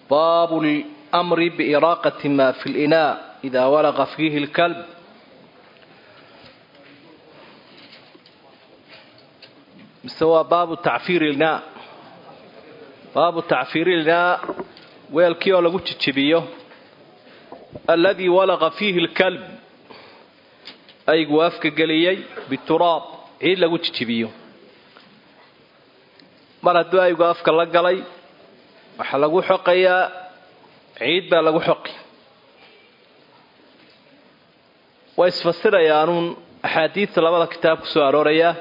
baabu lmri biiraaqati ma fi linaa ida walaqa fiihi lkalb mise waa baabu tacfiir ilnaa baabu tacfiir ilnaa weelkii oo lagu jijibiyo alladii walaqa fiihi lkalb aygu afka geliyey bituraab ciid lagu jijibiyo mar hadduu aygu afka la galay waxaa lagu xoqayaa ciid baa lagu xoqi way isfasirayaanuun axaadiidta labada kitaab ku soo aroorayaa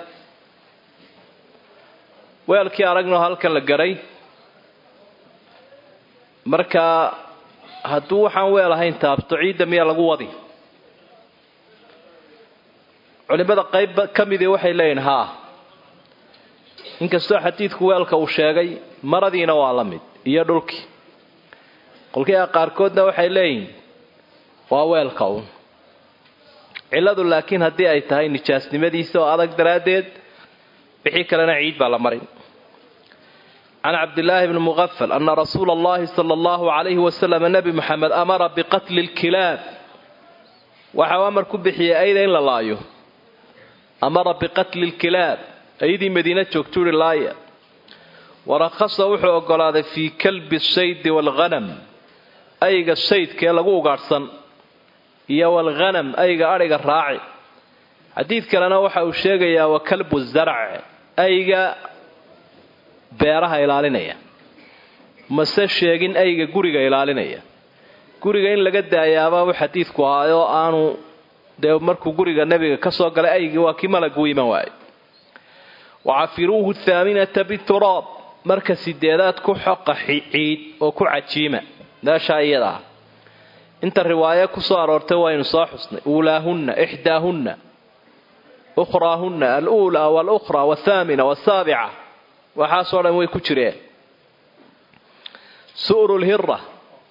weelkii aragnoo halkan la garay markaa hadduu waxaan weel ahayn taabto ciidda miyaa lagu wadi culimada qayb ka midii waxay leeyihin haa inkastoo xadiidku weelka uu sheegay maradiina waa la mid iyo dhulkii qolkiia qaarkoodna waxay leeyihin waa weelka uun cilladu laakiin haddii ay tahay nijaasnimadiisa oo adag daraaddeed wixii kalena ciid baa la marin can cabdillaahi bni muqafal ana rasuula allahi sala allahu calayhi wasalam nebi moxamed amara biqatli lkilaab waxau amar ku bixiyey ayda in la laayo amara biqatli lkilaab ayadii madiina joogtu uhi laaya warakhasa wuxuu ogolaaday fii kalbi saydi waalghanam ayga saydkaee lagu ugaadhsan iyo waalghanam ayga adhiga raaci xadiid kalena waxa uu sheegayaa wa kalbu zarc ayga beeraha ilaalinaya mase sheegin ayga guriga ilaalinaya guriga in laga daayaabaa uu xadiidku ahaa oo aanu dee markuu guriga nebiga ka soo galay aygii waa kii malagu iman waaye wacafiruuhu thaaminata bituraab marka sideedaad ku xoqa ciid oo ku cajiima meeshaa iyada ah inta riwaayo ku soo aroortay waynu soo xusnay uulaahunna ixdaahunna ukhraahunna aluulaa walukhraa wathaamina wasaabica waxaasoo dhan way ku jireen su'ru lhira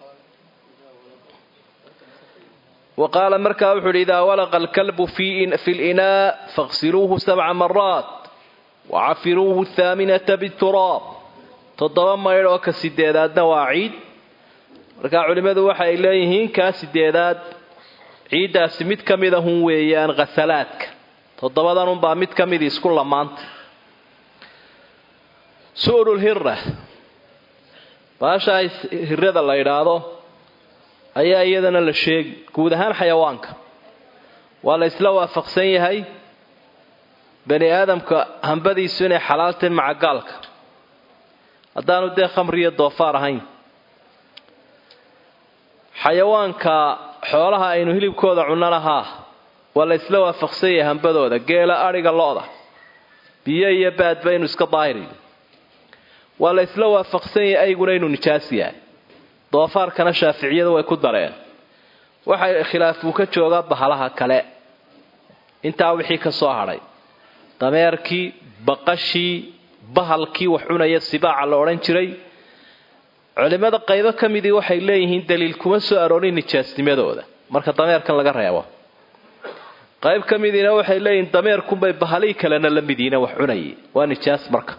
wa qaala markaa wuxu uhi idaa walaqa alkalbu fi linaa faqsiluuhu sabca maraat wacafiruuhu thaaminata bituraab toddoba maydh oo ka sideedaadna waa ciid markaa culimmadu waxa ay leeyihiin kaa sideedaad ciiddaasi mid ka mida hun weeyaan khasalaadka toddobadanunbaa mid ka midii isku lamaanta su'rulhira baashaa hirada la idhaahdo ayaa iyadana la sheegi guud ahaan xayawaanka waa la isla waafaqsan yahay bani aadamka hambadiisu inay xalaaltahin macagaalka haddaanu dee khamriyo doofaar ahayn xayawaanka xoolaha aynu hilibkooda cunnana haa waa la isla waafaqsan yahay hambadooda geela adhiga lo-da biyo iyo baadba inuu iska daahiriyo waa la isla waafaqsan yahay ayguna inuu nijaas yahay doofaarkana shaaficiyadu way ku dareen waxay khilaafuu ka joogaa bahalaha kale intaa wixii ka soo hadhay dameerkii baqashii bahalkii wax cunaya sibaaca la odhan jiray culimmada qaybo ka midii waxay leeyihiin daliil kuma soo aroorin nijaasnimadooda marka dameerkan laga reebo qayb ka midiina waxay leeyihiin dameerkunbay bahalii kalena la midiina wax cunayay waa nijaas marka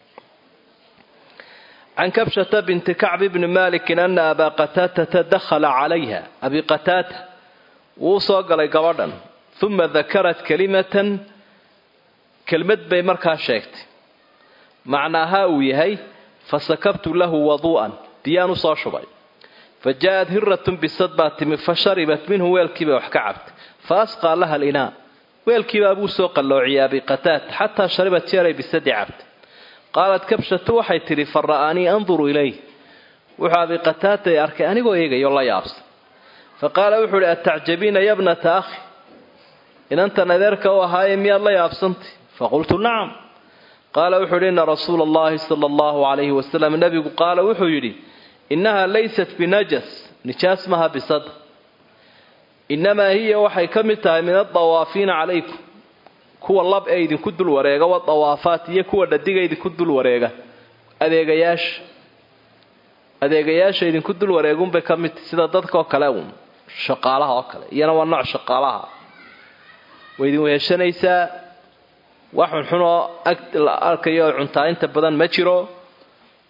can kabshata binti kacbi bni malikin ana abaa qataatata dakhala calayha abi qataata wuu soo galay gabadhan uma dakarat kalimatan kelmad bay markaa sheegtay macnaaha uu yahay fasakabtu lahu waduu'an biyaan u soo shubay fa ja'at hiratun bisad baa timi fa sharibat minhu weelkiibay wax ka cabtay fa asqaa laha alinaa weelkiibaa buu soo qalloociyay abi qataata xataa sharibat jeeray bisadi cabtay qaalat kabshatu waxay tidhi fa ra'anii anduru ilayh wuxuu abi qataata ay arkay anigoo eegayo la yaabsan fa qaala wuxuu ihi atacjabiina yabnata akhi inantan adeerka u ahaaye miyaad la yaabsantay faqultu nacam qaala wuxuu yidhi ina rasuula allahi sala allahu calayhi wasalam nebigu qaala wuxuu yidhi innahaa laysat binajas nijaas maha bisada innamaa hiya waxay ka mid tahay min adawaafiina calaykum kuwa lab ee idinku dul wareega wadawaafaat iyo kuwa dhadiga idinku dul wareega adeegayaasha adeegayaasha idinku dul wareegunbay ka mid tahy sida dadkaoo kale uun shaqaalaha oo kale iyana waa nooc shaqaalaha way idin weheshanaysaa wax xunxun oo ag la arkayo oo cuntaa inta badan ma jiro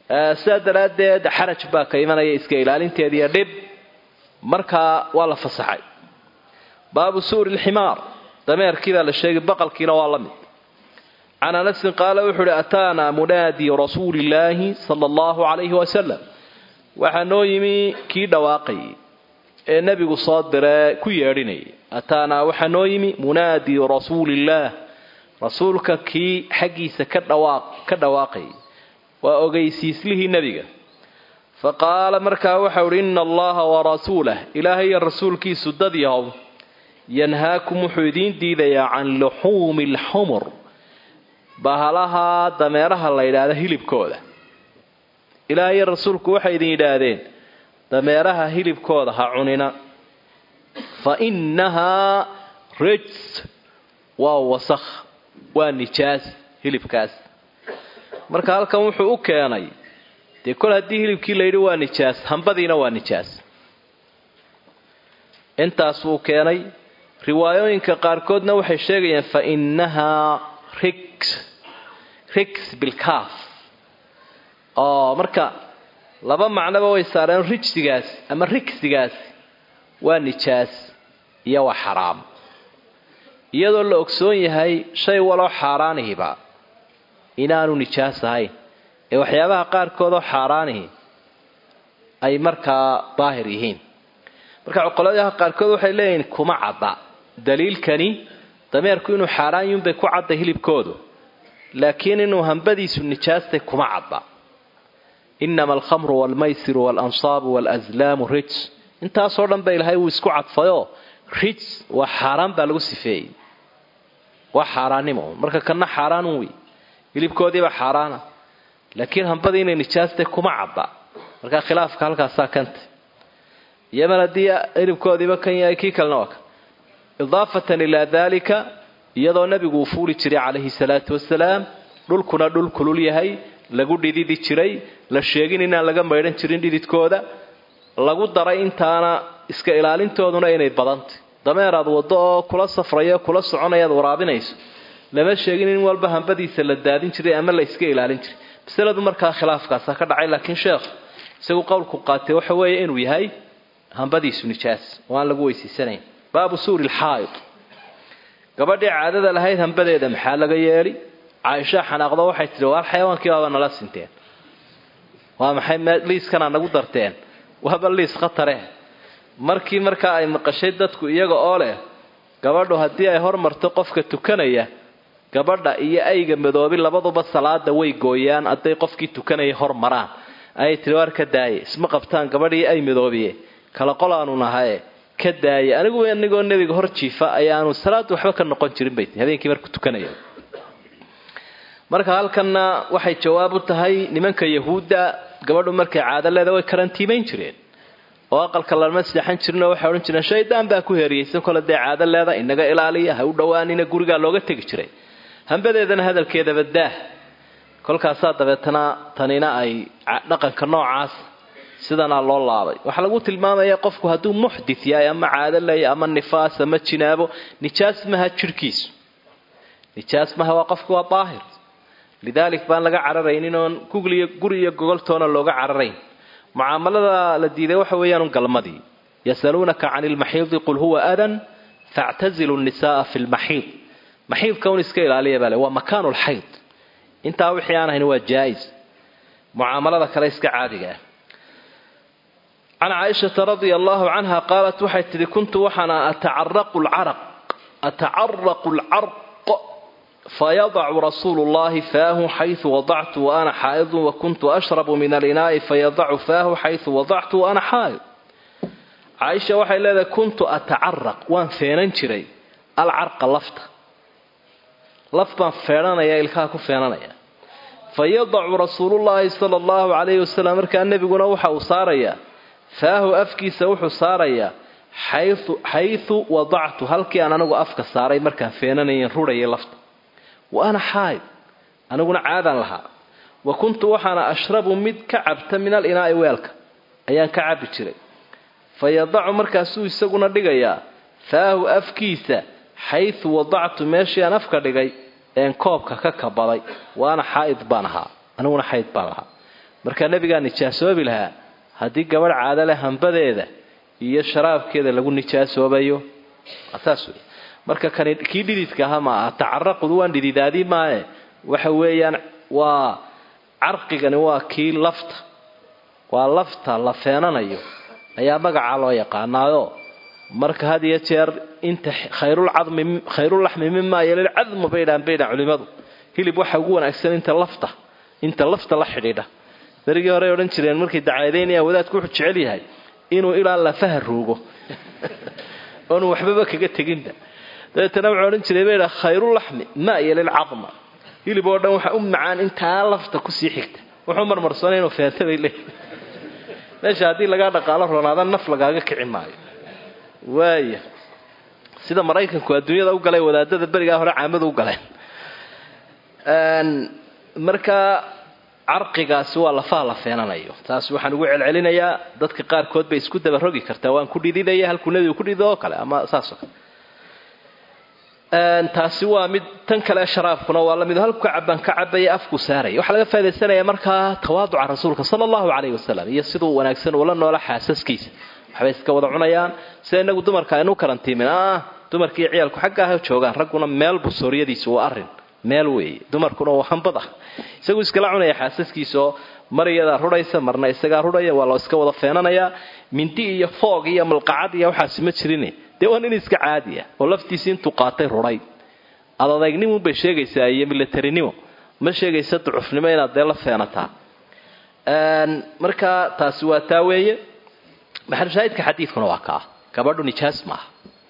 sidaa daraaddeed xaraj baa ka imanaya iska ilaalinteediiyo dhib markaa waa la fasaxay baabu suuri lximaar dameerkii baa la sheegay baqalkiina waa la mid can anasin qaala wuxuu uhi ataanaa munaadi rasuuli illaahi sala allahu calayhi wasalam waxaa noo yimi kii dhawaaqayay ee nebigu soo diree ku yeedhinayay ataanaa waxaa noo yimi munaadi rasuuliillaah rasuulka kii xaggiisa ka dhawaaq ka dhawaaqayay waa ogeysiislihii nebiga fa qaala markaa waxau uhi ina allaha warasuulah ilaahay iyo rasuulkiisu dad yahow yanhaakum wuxuu idiin diidayaa can luxuumi alxumur bahalaha dameeraha la yidhaahda hilibkooda ilaahay iyo rasuulku waxay idin yidhaahdeen dameeraha hilibkooda ha cunina fa innahaa rijs waa wasakh waa nijaas hilibkaas marka halkan wuxuu u keenay dee kol haddii hilibkii la yidhi waa nijaas hambadiina waa nijaas intaas wuu keenay riwaayooyinka qaarkoodna waxay sheegayaan fa innahaa rigs rigs bilkaaf oo marka laba macnoba way saareen rijsigaas ama rigsigaas waa nijaas iyo waa xaraam iyadoo la ogsoon yahay shay waloo xaaraanihiba inaanu nijaas ahayn ee waxyaabaha qaarkoodoo xaaraanihi ay markaa daahir yihiin marka cuqoladaha qaarkood waxay leeyihiin kuma cadda daliilkani dameerku inuu xaaraan yunbay ku cadda hilibkoodu laakiin inuu hambadiisu nijaastay kuma cadda inama alkhamru waalmaysiru waalanصaabu waalazlaamu rijs intaasoo dhan ba ilahay wuu isku cadfayoo rijs waa xaaraan baa lagu sifeeyey waa xaaraannimo marka kana xaaraan wey hilibkoodiibaa xaaraana laakiin hambadii inay nijaastay kuma cadda markaa khilaafka halkaasaa kanta iyoman haddii hilibkoodiiba kan yahay kii kalena waa kan idaafatan ilaa daalika iyadoo nabigu uu fuuli jiray calayhi salaatu wasalaam dhulkuna dhul kulul yahay lagu dhididi jiray la sheegin inaan laga maydhan jirin dhididkooda lagu daray intaana iska ilaalintooduna inay badantay dameeraad waddo oo kula safrayo kula soconayaad waraabinayso lama sheegin in walba hambadiisa la daadin jiray ama la iska ilaalin jiray masaladu markaa khilaafkaasa ka dhacay laakiin sheekh isagu qowlku qaatay waxa weeye inuu yahay hambadiisu nijaas oo aan lagu weysiisanayn baabu suuri lxaa'id gabadhii caadada lahayd hambadeeda maxaa laga yeeli caaisha xanaaqdo waxay tidhi waar xayawaankii baaba nala sinteen waa maxay liiskanaa nagu darteen waaba liis khatare markii markaa ay maqashay dadku iyaga oo leh gabadhu haddii ay hormarto qofka tukanaya gabadha iyo ayga madoobi labaduba salaada way gooyaan hadday qofkii tukanaya hormaraan ayay tihi waar ka daaye isma qabtaan gabadhii ay madoobiye kala qolaanu nahaye ka daaye anigu anigoo nebiga hor jiifa ayaanu salaad waxba ka noqon jirin bay tii habeenkii markuu tukanaya marka halkanna waxay jawaab u tahay nimanka yahuudda gabadhu markay caado leeda way karantiimayn jireen oo aqalka lama seexan jirinoo waxay odhan jireen shaydaan baa ku heeriyeysan kole dee caado leeda inaga ilaaliya ha u dhowaanina gurigaa looga tegi jiray hambadeedana hadalkeedaba daah kolkaasaa dabeetana tanina ay dhaqanka noocaas sidanaa loo laabay waxaa lagu tilmaamaya qofku hadduu muxdit yahay ama caado leeya ama nifaas ama jinaabo nijaas maha jirhkiisu nijaas maha waa qofku waa daahir lidaalik baan laga cararaynin oon gugliyo guri iyo gogoltoona looga cararayn mucaamalada la diiday waxa weeyaan galmadii yasaluunaka cani lmaxiidi qul huwa adan factazilu nisaaa fi lmaxiid maxiidka un iska ilaaliya baa le waa makaanu lxayd intaa wixii aan ahayn waa jaa-is mucaamalada kale iska caadiga ah can caaishata radia allahu canha qaalat waxay tidhi kuntu waxaana atacaraqu lcaraq atacaraqu lcarq fayadacu rasuulu llahi faahu xaysu wadactu waana xaa'idun wakuntu ashrabu min alinaa'i fayadacu faahu xaysu wadactu waana xaa'id caaisha waxay leedahay kuntu atacaraq waan feenan jiray alcarqa lafta laf baan feenanaya ilkaha ku feenanaya fayadacu rasuulullaahi sala allahu calayhi wasalam markaa nebiguna waxa uu saarayaa faahu afkiisa wuxuu saarayaa xaysu wadactu halkii aan anigu afka saaray markaan feenanayen rurhayay lafta wa ana xaayid aniguna caadaan lahaa wa kuntu waxaana ashrabu mid ka cabta min alinaa'i weelka ayaan ka cabbi jiray fa yadacu markaasuu isaguna dhigayaa faahu afkiisa xaysu wadactu meeshii aan afka dhigay een koobka ka kabaday wa ana xaa'id baan ahaa aniguna xayd baan lahaa markaa nebigaa nijaasoobi lahaa haddii gabadh caado leh hambadeeda iyo sharaabkeeda lagu nijaasoobayo saas wey marka kani kii dhididka aha maaha tacaraqud waan dhididaadii maaye waxa weeyaan waa carqigani waa kii lafta waa lafta la feenanayo ayaa magacaa loo yaqaanaayo marka had iyo jeer inta khayrulcadmi khayrulaxmi mimaa yalilcadmu baydhaan baydhaan culimadu hilib waxa ugu wanaagsan inta lafta inta lafta la xidhiidha darigii horey odhan jireen markay dacaadaynayaan wadaadku wuxuu jecel yahay inuu ilaa lafaha ruugo oonu waxbaba kaga teginba dabeetana wuxuu odhan jiray baydha khayrulaxmi maa yalilcadma hilib oo dhan waxa u macaan intaa lafta kusii xigta wuxuu marmarsanay inuu feenta bay leeyihi meesha haddii lagaa dhaqaalo ronaada naf lagaaga kici maayo waaya sida maraykanku adduunyada u galay wadaadada berigaa hore caamada u galeen markaa carqigaasi waa lafaha la feenanayo taas waxaan ugu celcelinayaa dadka qaarkood bay isku dabarogi kartaa waan ku dhididaya halkuu nebigu ku dhido oo kale ama saasoo kale taasi waa mid tan kale sharaabkuna waa lamid halku cabaan ka cabaya afku saaraya waxaa laga faaidaysanayaa markaa tawaaduca rasuulka sala allahu calayhi wasalam iyo siduu wanaagsan ula noola xaasaskiisa waxbay iska wada cunayaan sida inagu dumarka aynu karantiimin ah dumarkiiyo ciyaalku xagga ah joogaan ragguna meel busooriyadiisu waa arin meel weeye dumarkuna waa hambad ah isagu iskala cunaya xaasaskiisaoo mar iyadaa rudhaysa marna isagaa rudhaya waa loo iska wada feenanayaa mindi iyo foog iyo malqacad iyo waxaasi ma jirin dee waa nin iska caadi ah oo laftiisii intuu qaatay rudhay adadaygnimo bay sheegaysaa iyo militarinimo ma sheegaysa ducufnimo inaad dee la feenataa marka taasi waa taa weeye maxalushaahidka xadiidkuna waa kaa gabadhu nijaas maaha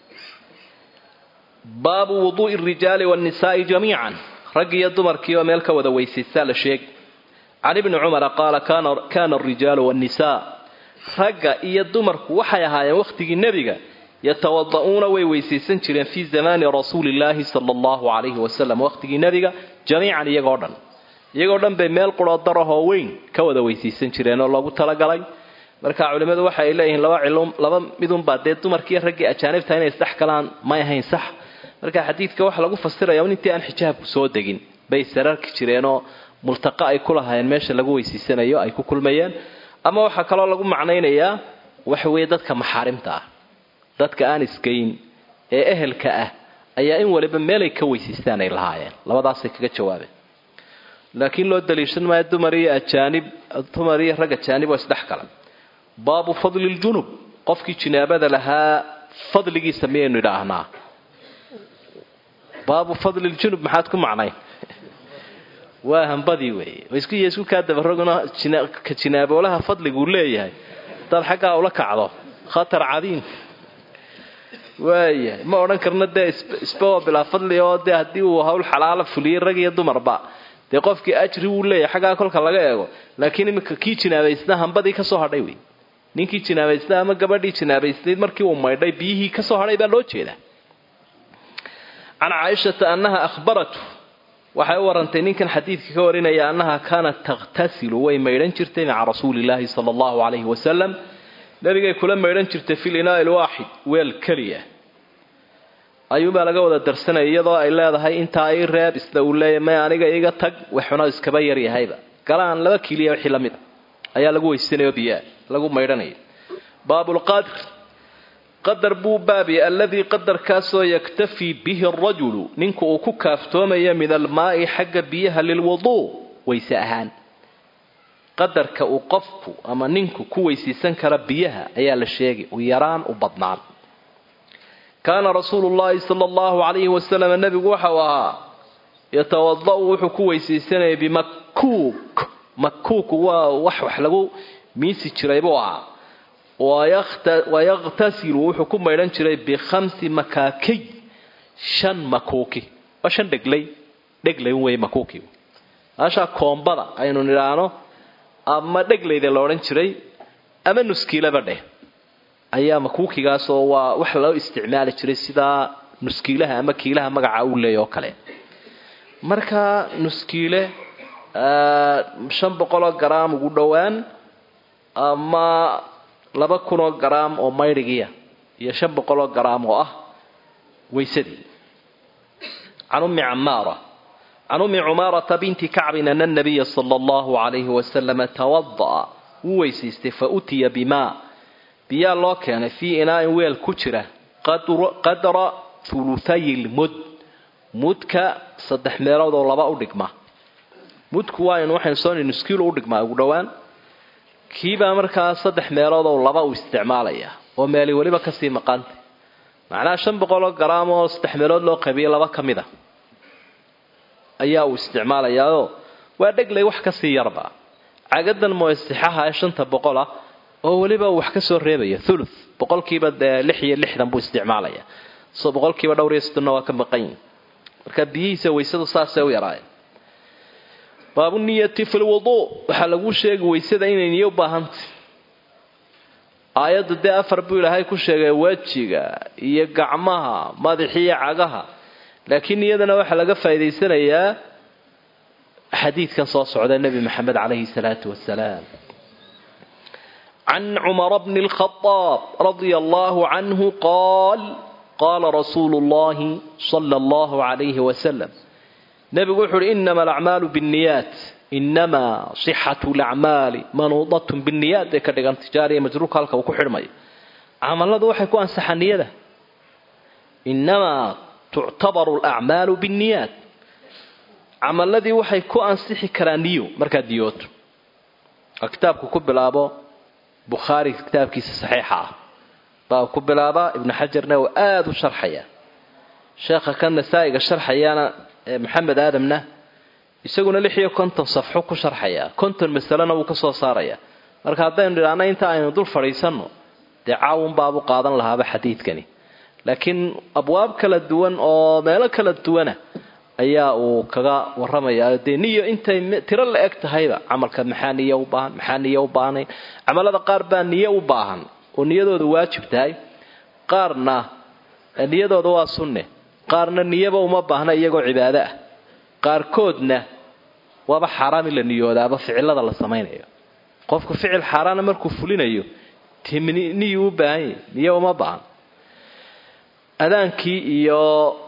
baabu wuduu'i rijaali waannisaai jamiican rag iyo dumarkii oo meel ka wada weysaysaa la sheegi can ibni cumara qaala kana arijaalu waannisaa ragga iyo dumarku waxay ahaayeen wakhtigii nebiga yatawada'uuna way weysaysan jireen fii zamaani rasuulillaahi sala allahu calayhi wasalam wakhtigii nebiga jamiican iyagoo dhan iyagoo dhan bay meel quroo darahoo weyn ka wada weysaysan jireen oo loogu talagalay marka culimmadu waxa ay leeyihiin laba cilum laba midunbaa dee dumarkiiyo raggii ajaanibta inay isdhex galaan may ahayn sax marka xadiidka waxa lagu fasiraya intii aan xijaabku soo degin bay sararki jireenoo multaqa ay ku lahaayeen meesha lagu weysiisanayo ay ku kulmayeen ama waxaa kaloo lagu macnaynayaa waxa weeye dadka maxaarimta ah dadka aan isgeyn ee ehelka ah ayaa in waliba meelay ka weysiistaan ay lahaayeen labadaasay kaga jawaabeen laakiin loo daliishan maayo dumar iyo ajaanib dumar iyo rag ajaanib oo isdhex gala baabu fadli ljunub qofkii jinaabada lahaa fadligiisa miyaynu idhaahnaa baabu fadli ljunub maxaad ku macnayn waa hambadii weeye isku isku kaa dabaroguna ka jinaaboolaha fadliguu leeyahay hadaad xaggaa ula kacdo khatar cadiim waayahay ma odhan karno dee isba waa bilaa fadli oo dee haddii uu hawl xalaala fuliyey rag iyo dumarba dee qofkii ajri wuu leeyahay xaggaa kolka laga eego laakiin iminka kii jinaabaysnaa hambadii kasoo hadhay wey ninkii jinaabaysnaa ama gabadhii jinaabaysnayd markii uu maydhay biyihii kasoo hadhay baa loo jeedaa can caaishata annaha ahbaratu waxay u warantay ninkan xadiidka ka warinaya annaha kaanat takhtasilu way maydhan jirtay maca rasuulillaahi sala allahu calayhi wasalam nabigay kula maydhan jirtay fil inaa'i lwaaxid weel keliya ayuunbaa laga wada darsanaya iyadoo ay leedahay intaa ii reeb isla uu leeyahy may aniga iga tag waxuna iskaba yaryahayba galaan laba kiiliya wixii la mid a ayaa lagu weysanayo biyaa lagu maydhanaya baabulqadr qadar buu baabi alladii qadarkaasoo yaktafii bihi arajulu ninku uu ku kaaftoomayo min almaa'i xagga biyaha lilwuduu weyse ahaan qadarka uu qofku ama ninku ku weysiisan kara biyaha ayaa la sheegay u yaraan u badnaan kaana rasuulu llaahi sala allahu calayhi wasalam nebigu waxau ahaa yatawada'u wuxuu ku weysiisanayay bimakuuk makuuku waa wax wax lagu miisi jiray buu ahaa wayaqtasilu wuxuu ku maydhan jiray bikhamsi makaakiy shan makuuki waa shan dheglay dheglay wey makuuki maashaa koombada aynu nidhaahno ama dheglayda la odhan jiray ama nuskiilaba dheh ayaa makuukigaasoo waa wax loo isticmaali jiray sidaa nuskiilaha ama kiilaha magaca uu leeya oo kale marka nuskiile shan boqoloo garaam ugu dhowaan ama laba kunoo garaam oo maydhigiya iyo shan boqoloo garaam oo ah weysadii can ummi camaara can ummi cumaarata binti kacbin ana nabiya sala allahu calayhi wasalama tawada'a wuu weysaystay fa utiya bimaa biyaa loo keenay fii inaa'in weel ku jira qadra huluthay lmud mudka saddex meelood oo laba u dhigma mudku waa in waxaynu soo nuskiil u dhigmaa ugu dhowaan kiibaa markaa saddex meelood oo laba uu isticmaalaya oo meeli weliba kasii maqanta macnaha shan boqoloo garaam oo saddex meelood loo qabiyo laba ka mid a ayaa uu isticmaalayaao waa dheglay wax kasii yarba cagadan moysixaha ee shanta boqol ah oo weliba uu wax ka soo reebaya thuluth boqolkiiba dee lix iyo lixdan buu isticmaalaya so boqolkiiba dhowr iyo soddonna waa ka maqan yihin marka biyihiisa weysadu saasay u yaraayeen baabu niyati fi lwuduu waxaa lagu sheegay weysada inay niyo u baahantay aayadda dee afar buu ilaahay ku sheegay wejiga iyo gacmaha madaxiyo cagaha laakiin niyadana waxaa laga faa'idaysanayaa xadiidkan soo socda nebi maxamed calayhi salaatu wasalaam can cumara bni lkhadaab radia allahu canhu qaal qaala rasuulu llahi sala allahu calayhi wasalam nebigu wuxu uhi inama alacmaalu binniyaat inamaa sixatu lacmaali manuudatun binniyaat bay ka dhigan tijaariya majruurka halka uu ku xidhmayo camaladu waxay ku ansaxaa niyada inamaa tuctabaru alacmaalu binniyaat camaladii waxay ku ansixi karaan niyo markaad niyooto oo kitaabku ku bilaabo bukhaari kitaabkiisa saxiixa ah baa ku bilaabaa ibnu xajarna uu aada u sharxaya sheekha kan nasaa-iga sharxayana maxamed aadamna isaguna lix iyo konton safxo ku sharxaya konton masalena wuu ka soo saaraya marka haddaynu idhaahna inta aynu dul fadhiisanno dee caawun baabu qaadan lahaaba xadiidkani laakiin abwaab kala duwan oo meelo kala duwana ayaa uu kaga waramayaa dee niyo intay tiro la eg tahayba camalka maxaa niyo u baahan maxaa niyo u baahnayn camalada qaar baa niyo u baahan oo niyadooda waajib tahay qaarna niyadooda waa sunne qaarna niyaba uma baahna iyagoo cibaado ah qaarkoodna waaba xaaraam in la niyoodaaba ficilada la samaynayo qofku ficil xaaraana markuu fulinayo niyu u baahan yahy niyo uma baahan adaankii iyo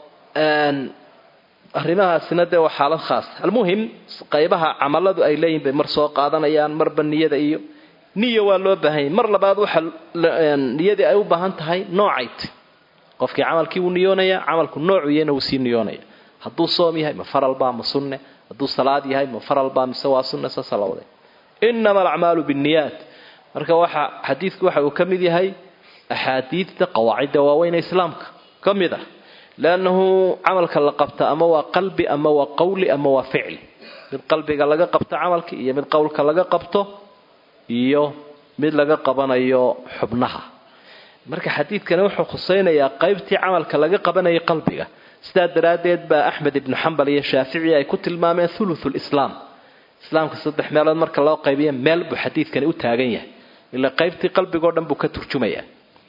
arrimahaasina dee waa xaalad khaasa almuhim qaybaha camaladu ay leeyihin bay mar soo qaadanayaan marba niyada iyo niya waa loo baahan yahy mar labaad waxa niyadii ay u baahan tahay noocayt qofkii camalkii wuu niyoonaya camalku noocu yahayna wuu sii niyoonaya hadduu soom yahay ma faralbaa ma sunne hadduu salaad yahay ma faralbaa mise waa sunne saasa la waday inama alacmaalu binniyaat marka waxa xadiidku waxa uu ka mid yahay axaadiidta qawaacidda waaweyne islaamka ka mid ah leannahu camalka la qabta ama waa qalbi ama waa qawli ama waa ficli mid qalbiga laga qabto camalka iyo mid qowlka laga qabto iyo mid laga qabanayo xubnaha marka xadiidkani wuxuu khusaynayaa qaybtii camalka laga qabanayay qalbiga sidaa daraaddeed baa axmed ibnu xambal iyo shaafici ay ku tilmaameen thuluthul islaam islaamka saddex meelood marka loo qaybiya meel buu xadiidkani u taagan yahay ilaa qaybtii qalbigao dhan buu ka turjumayaa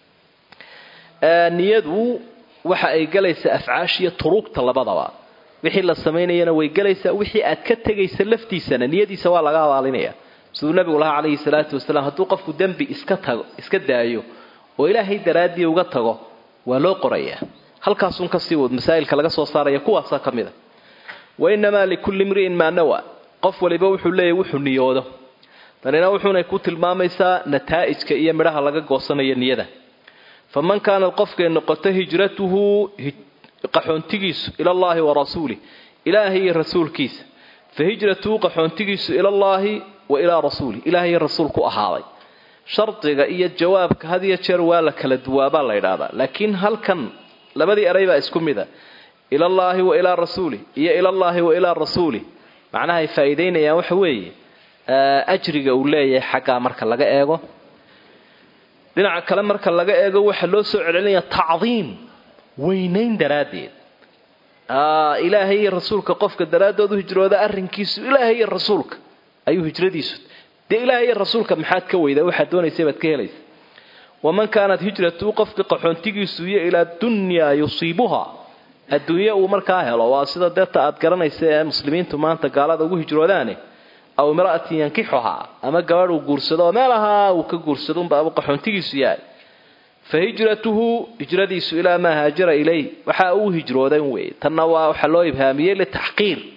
niyadu waxa ay galaysaa afcaashiyo turuugta labadaba wixii la samaynayana way galaysaa wixii aad ka tegaysa laftiisana niyadiisa waa laga abaalinaya siduu nabigu lahaa calayhi salaatu wasalaam hadduu qofku dembi iska tago iska daayo oo ilaahay daraaddii uga tago waa loo qorayaa halkaasun kasii wad masaa'ilka laga soo saaraya kuwaasaa ka mid a wa innamaa likulli imri'in maa nawa qof waliba wuxuu leeyahy wuxuu niyoodo tanina wuxuunay ku tilmaamaysaa nataa'ijka iyo midhaha laga goosanayo niyada faman kaanad qofkay noqoto hijratuhu qaxoontigiisu ilallaahi wa rasuulih ilaahay iyo rasuulkiisa fa hijratuhu qaxoontigiisu ilallaahi wa ilaa rasuulih ilaahay iyo rasuulku ahaaday shardiga iyo jawaabka had iyo jeer waa la kala duwaabaa la yidhaahdaa laakiin halkan labadii eray baa isku mid a ilallaahi wa ilaa rasuulih iyo ilallaahi wa ilaa rasuulih macnaha ay faa'iidaynayaan waxa weeye ajriga uu leeyahay xaggaa marka laga eego dhinaca kale marka laga eego waxaa loo soo celinaya tacdiim weynayn daraaddeed ilaahay iyo rasuulka qofka daraaddood u hijrooda arrinkiisu ilaahay iyo rasuulka ayuu hijradiisu dee ilaahay iyo rasuulka maxaad ka weydaa waxaad doonaysa baad ka helaysa waman kaanat hijratu qofka qaxoontigiisu iyo ilaa dunyaa yusiibuha adduunye uu markaa helo waa sida deeta aad garanaysa ee muslimiintu maanta gaalada ugu hijroodaane aw imra'atin yankixuhaa ama gabadh uu guursado oo meelahaa uu ka guursado unbaabu qaxoontigiisu yahay fa hijratuhu hijradiisu ilaa maa haajara ilayh waxa uu hijroodan weeye tanna waa waxaa loo ibhaamiyey litaxqiir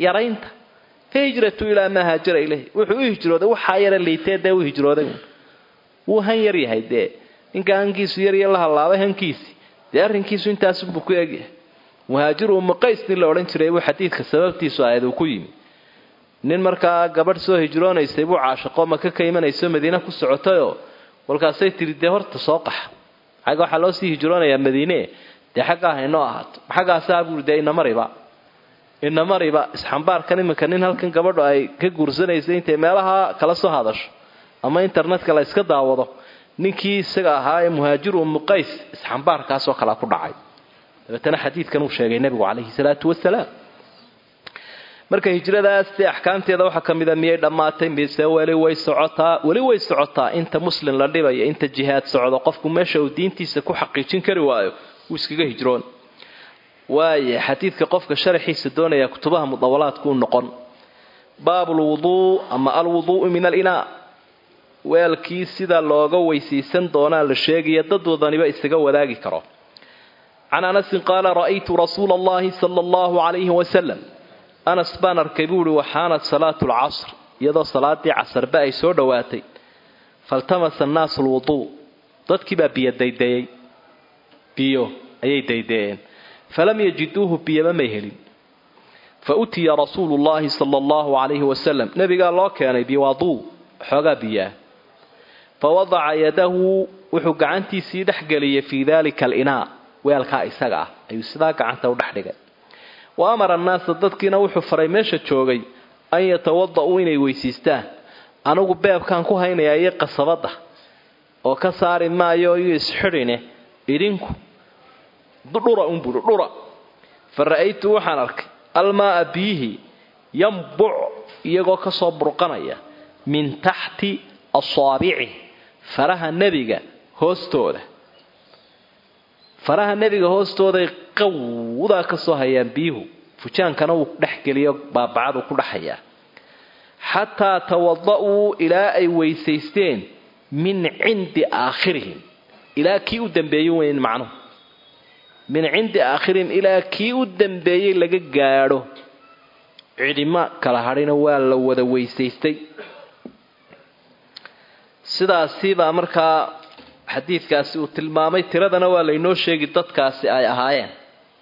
yaraynta fahijratu ilaa maa haajara ileyh wuxuu u hijrooday waxaa yara liitee dee u hijrooday wuu han yar yahay dee ninka hankiisu yarya la hallaabay hankiisi dee arrinkiisu intaasunbuu ku egyahay muhaajiru umu qays nin la odhan jiray buu xadiidka sababtiisu ahayd uu ku yimi nin markaa gabadh soo hijroonaysay buu caashaqo maka ka imanayso madiine ku socotayoo kolkaasay tidhi dee horta soo qaxa xagga waxaa loo sii hijroonayaa madiine dee xaggaa haynoo ahaato xaggaasaa buuri dee inamariba inamariba isxambaarkan iminka nin halkan gabadhu ay ka guursanaysay intay meelaha kala soo hadasho ama internetka la iska daawado ninkii isaga ahaa ee muhaajiru umu qays isxambaarkaasoo kalea ku dhacay dabeetana xadiidkan uu sheegay nebigu calayhi salaatu wasalaam marka hijradaas dee axkaamteeda waxaa ka mida miyay dhammaatay mise weli way socotaa weli way socotaa inta muslim la dhibayo inta jihaad socdo qofku meesha uu diintiisa ku xaqiijin kari waayo wuu iskaga hijroon waaye xadiidka qofka sharaxiisa doonaya kutubaha mudawalaadku u noqon baabulwuduu ama alwuduu'u min alinaa weelkii sida looga weysaysan doonaa la sheegaya dad wadaniba isaga wadaagi karo can anasin qaala ra'aytu rasuula allahi sala allahu calayhi wasalam anas baan arkay buu ihi waxaanad salaatu lcasr iyadoo salaadii casarba ay soo dhowaatay faltamasa annaasu lwuduu dadkii baa biyo daydeeyey biyo ayay daydeeyeen falam yajiduuhu biyaba may helin fa utiya rasuulu llahi sala allahu calayhi wasalam nebigaa loo keenay biwaduu xoogaa biyaah fa wadaca yadahu wuxuu gacantiisii dhex geliyay fii dalika alinaa weelkaa isaga ah ayuu sidaa gacanta u dhex dhigay wa amara annaasa dadkiina wuxuu faray meesha joogay an yatawada-uu inay weysiistaan anigu beebkaan ku haynayaa iyo qasabadda oo ka saari maayo iyo isxidhine idinku dhura unburi dhura fa ra'aytu waxaan arkay almaaa biyihi yambuc iyagoo kasoo burqanaya min taxti asaabici faraha nebiga hoostooda faraha nebiga hoostooday qawdaa ka soo hayaan biyuhu fujaankana wuu dhex geliyo baabacadu ku dhexayaa xataa tawada-uu ilaa ay weysaysteen min cindi aakhirihim ilaa kii u dambeeyey weyn macnuhu min cindi aakhirihim ilaa kii u dambeeyey laga gaadho cidhimo kala hadhina waa la wada weysaystay sidaasibaa markaa xadiidkaasi uu tilmaamay tiradana waa laynoo sheegi dadkaasi ay ahaayeen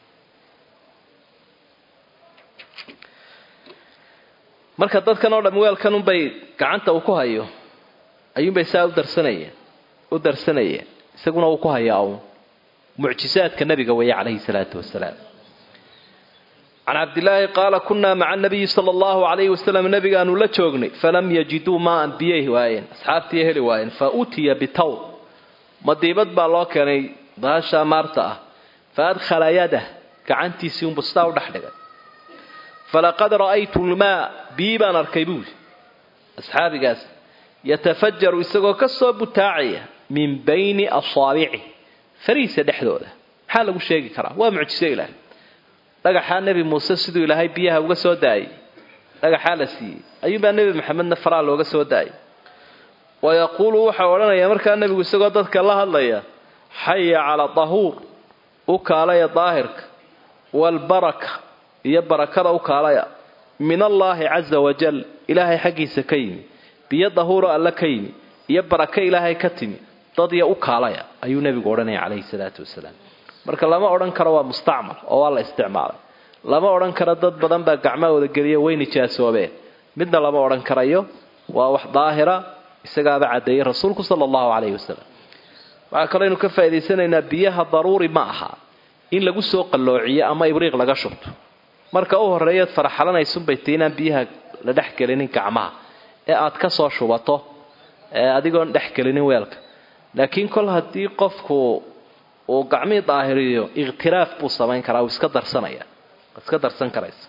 marka dadkan oo dham weelkan unbay gacanta uu ku hayo ayuunbay saa u darsanayeen u darsanayeen isaguna uu ku hayaa uun mucjisaadka nabiga weeye calayhi salaatu wasalaam can cabdilaahi qaala kunaa maca nabiyi sala allahu calayhi wasalam nabigaanu la joognay falam yajiduu maaan biyay waayeen asxaabtii heli waayeen fa utiya bitaw madiibad baa loo keenay baasha maarta ah fa adkhala yadah gacantiisii unbu sidaa u dhex dhigay falaqad ra'aytu lmaa bii baan arkay buuli asxaabigaas yatafajaru isagoo ka soo butaacaya min bayni asaabici fariisa dhexdooda maxaa lagu sheegi karaa waa mucjiso ilaahay dhagaxaa nebi muuse siduu ilaahay biyaha uga soo daayay dhagaxaa la siiyey ayuunbaa nebi maxamedna faraa looga soo daayay wayaquulu waxau odhanaya markaa nebigu isagoo dadka la hadlaya xaya calaa dahuur u kaalaya daahirka waalbaraka iyo barakada u kaalaya min allaahi caza wajal ilaahay xaggiisa ka yimi biyo dahuuro alle ka yimi iyo barako ilaahay ka timi dadya u kaalaya ayuu nebigu odhanaya calayhi salaatu wasalaam marka lama odhan karo waa mustacmal oo waa la isticmaalay lama odhan karo dad badan baa gacmahooda geliya way nijaasoobeen midna lama odhan karayo waa wax daahira isagaaba caddeeyey rasuulku sala allahu calayhi wasalam waxaa kaloo aynu ka faa'idaysanaynaa biyaha daruuri ma aha in lagu soo qalloociyo ama ibriiq laga shubto marka u horreeyaad faraxalanaysunbay tii inaan biyaha la dhex gelinin gacmaha ee aad ka soo shubato adigoon dhex gelinin weelka laakiin kol haddii qofku uu gacmihii daahiriyo ikhtiraaf buu samayn karaa uu iska darsanaya iska darsan karaysa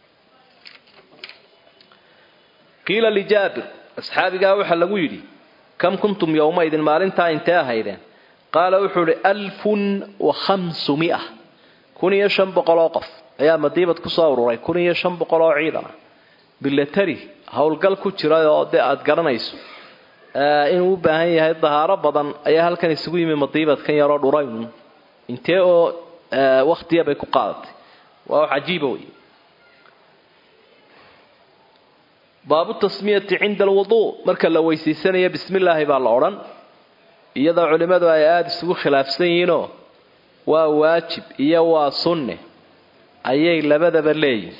qiila lijaabir asxaabigaa waxaa lagu yidhi kam kuntum yowmaidin maalintaa intee ahaydeen qaala wuxuu idhi alfun wa khamsumia kun iyo shan boqol oo qof ayaa madiibad ku soo ururay kun iyo shan boqol oo ciidan ah bilatari howlgal ku jira oo dee aada garanayso inuu u baahan yahay dahaaro badan ayaa halkan isugu yimi madiibadkan yaroo dhurayn intee oo wakhtiya bay ku qaadatay waa wax cajiiba wey baabu tasmiyati cinda alwuduu marka la weysiisanayo bismi illaahi baa la odhan iyadoo culimmadu ay aada isugu khilaafsan yihiinoo waa waajib iyo waa sunne ayay labadaba leeyihin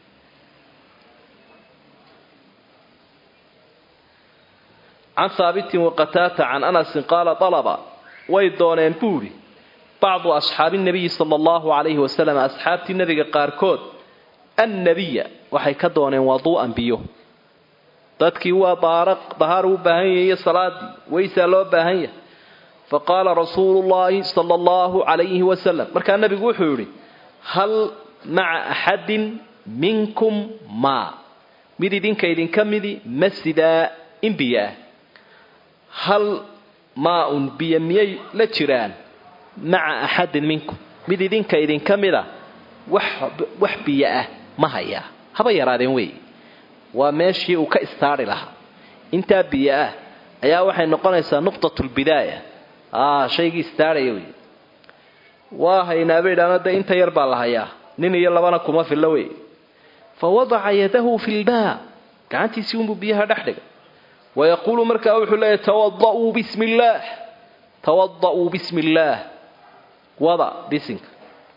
can haabitin waqataata can anasin qaala dalaba way dooneen buuri bacdu asxaabi nabiyi sala allahu calayhi wasalam asxaabtii nebiga qaarkood annabiya waxay ka dooneen waduu'an biyo dadkii waa dahaar u baahan yahay iyo salaadii weysaa loo baahan yahay fa qaala rasuulu llaahi sala allahu calayhi wasalam markaa nebigu wuxuu yidhi hal maca axadin minkum maa mid idinka idinka midi ma sidaa in biyo ah hal maa-un biyo miyay la jiraan maca axadin minkum mid idinka idinka mida wax biyo ah ma hayaa haba yaraadeen wey waa meeshii uu ka istaari lahaa intaa biyo ah ayaa waxay noqonaysaa nuqtatulbidaaya shaygii istaarhaya wey waa haynaa bay idhaano dee inta yar baa la hayaa nin iyo labana kuma fillo wey fa wadaca yadahu fi lmaa gacantiisii unbuu biyaha dhex dhigay wayaquulu markaa wuxuu leeyahy tawada'uu bismi illaah tawada'uu bismi illaah wada bisinka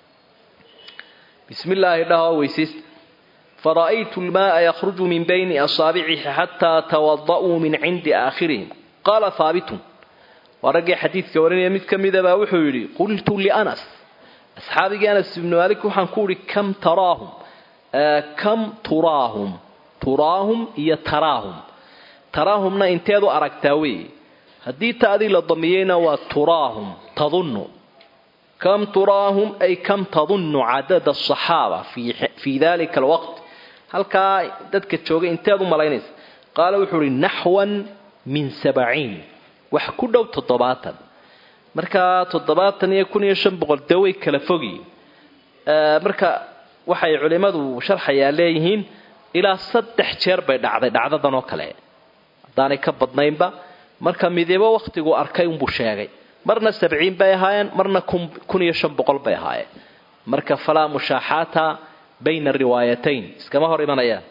bismi illaahi dhahoo weysaysta fara'aytu lmaaa yakhruju min bayni asaabicihi xataa tawada'uu min cindi aakhirihim qaala haabitun waa raggii xadiidka warinaya mid ka midabaa wuxuu yidhi qultu lianas asxaabigii anas ibnu maalik waxaan ku idhi kam taraahum kam turaahum turaahum iyo taraahum taraahumna inteed u aragtaa weeye haddii taadii la damiyeyna waa turaahum tadunnu kam turaahum ay kam tadunnu cadada asaxaaba fii dalika alwaqt halkaa dadka joogay inteed u malaynaysa qaala wuxuu ihi naxwan min sabciin wax ku dhow toddobaatan markaa toddobaatan iyo kun iyo shan boqol dee way kala fogiin marka waxay culimmadu sharxayaa leeyihiin ilaa saddex jeer bay dhacday dhacdadan oo kale haddaanay ka badnaynba marka midibo wakhtiguu arkay unbuu sheegay marna sabciin bay ahaayeen marna kun iyo shan boqol bay ahaayeen marka falaa mushaaxaata bayna riwaayatayn iskama hor imanayaan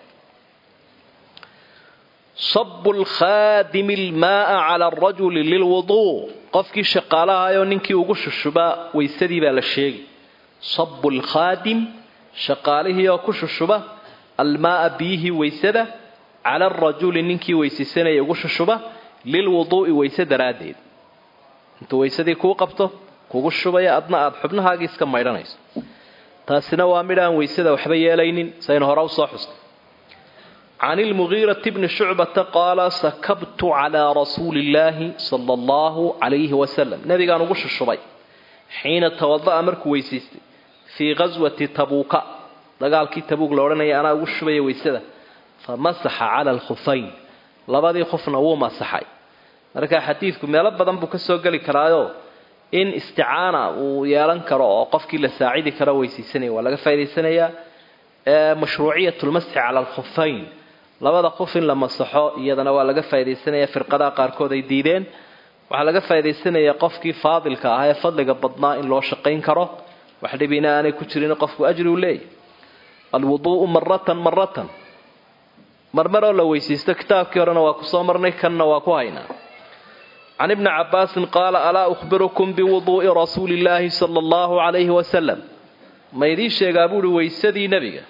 sabu lkhaadimi lmaaa cala arajuli lilwuduu qofkii shaqaalahayoo ninkii ugu shushubaa weysadii baa la sheegi sabu lkhaadim shaqaalihii oo ku shushuba almaaa biyihii weysada cala arajuli ninkii weysaysanaya ugu shushuba lilwuduu'i weyse daraaddeed intuu weysadii kuu qabto kugu shubaya adna aada xubnahaagii iska maydhanayso taasina waa midhaan weysada waxba yeelaynin saynu hore usoo xusnay can ilmugiirati bni shucbata qaala sakabtu calaa rasuuli illaahi sala allahu calayhi wasalam nabigaan ugu shushubay xiina tawada'a markuu weysaystay fii ghaswati tabuuka dagaalkii tabuug la odhanaya anaa ugu shubaya weysada fa masaxa cala alkhufayn labadii khufna wuu masaxay marka xadiidku meelo badan buu ka soo geli karaayo in isticaana uu yeelan karo oo qofkii la saacidi karo weysaysanaya waa laga faa'idaysanayaa mashruuciyat lmasxi cala alkhufayn labada khuf in la masaxo iyadana waa laga faa'idaysanayaa firqadaha qaarkood ay diideen waxaa laga faa'idaysanayaa qofkii faadilka ah ee fadliga badnaa in loo shaqayn karo wax dhibina aanay ku jirin qofku ajri u leeyahy alwuduu'u maratan maratan marmaroo la weysaysto kitaabkii horena waa kusoo marnay kanna waa ku haynaa can ibni cabaasin qaala alaa ukhbirukum biwuduu'i rasuuli illaahi sala allahu calayhi wasalam ma idiin sheegaa buuhi weysadii nebiga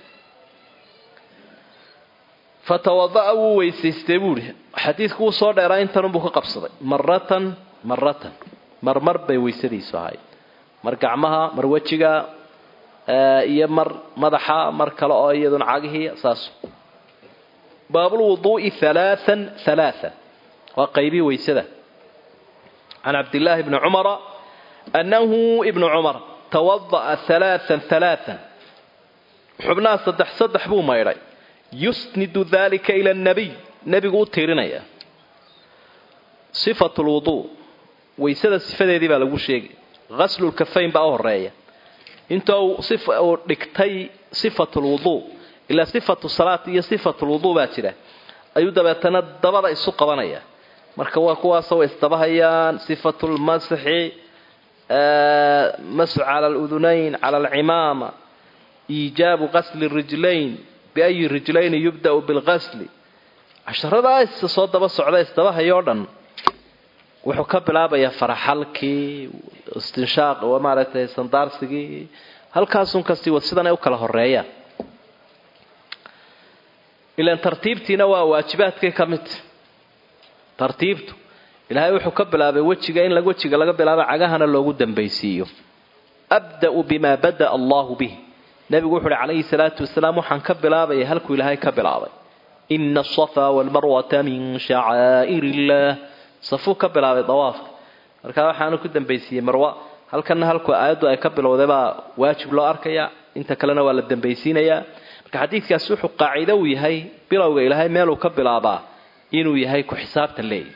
fatawada'a wuu weysaystay buuhi xadiidku wuu soo dheeraa intanunbuu ka qabsaday maratan maratan marmar bay weysadiisu ahayd mar gacmaha mar wejiga iyo mar madaxa mar kale oo iyaduna cagihii saas baabulwuduu'i halaaan halaaan waa qaybii weysada can cabdillaahi bni cumara annahu ibnu cumar tawada'a halaaan halaaan xubnaha saddex saddex buu maydhay yusnidu dalika ila annabiy nebigu u tiirinaya sifatu lwuduu weysada sifadeedii baa lagu sheegay ghaslulkafayn baa u horeeya inta uu dhigtay sifatu lwuduu ilaa sifatu salaat iyo sifatu lwuduu baa jira ayuu dabeetana dabada isu qabanaya marka waa kuwaasoo isdabahayaan sifatu lmasxi masxu cala aludunayn cala alcimaama iijaabu qasli rijlayn biayi rijlayni yubda'u bilqasli casharada isa soo daba socda isdaba hayoo dhan wuxuu ka bilaabayaa faraxalkii istinshaaq maaragtay sandaarsigii halkaasun kastii wad sidan ay u kala horeeyaan ilan tartiibtiina waa waajibaadkay ka midta tartiibtu ilaahay wuxuu ka bilaabay wejiga in wejiga laga bilaabo cagahana loogu dambaysiiyo abda'u bimaa bada'a allahu bih nebigu wuxu uhi calayhi salaatu wasalaam waxaan ka bilaabaya halkuu ilaahay ka bilaabay ina asafaa walmarwata min shacaa'ir illaah safuu ka bilaabay dawaafka markaa waxaanu ku dambaysiiyey marwa halkanna halku aayaddu ay ka bilowday baa waajib loo arkaya inta kalena waa la dambaysiinayaa marka xadiidkaasi wuxuu qaacido uu yahay bilowga ilaahay meeluu ka bilaabaa inuu yahay ku xisaabtan leeyahy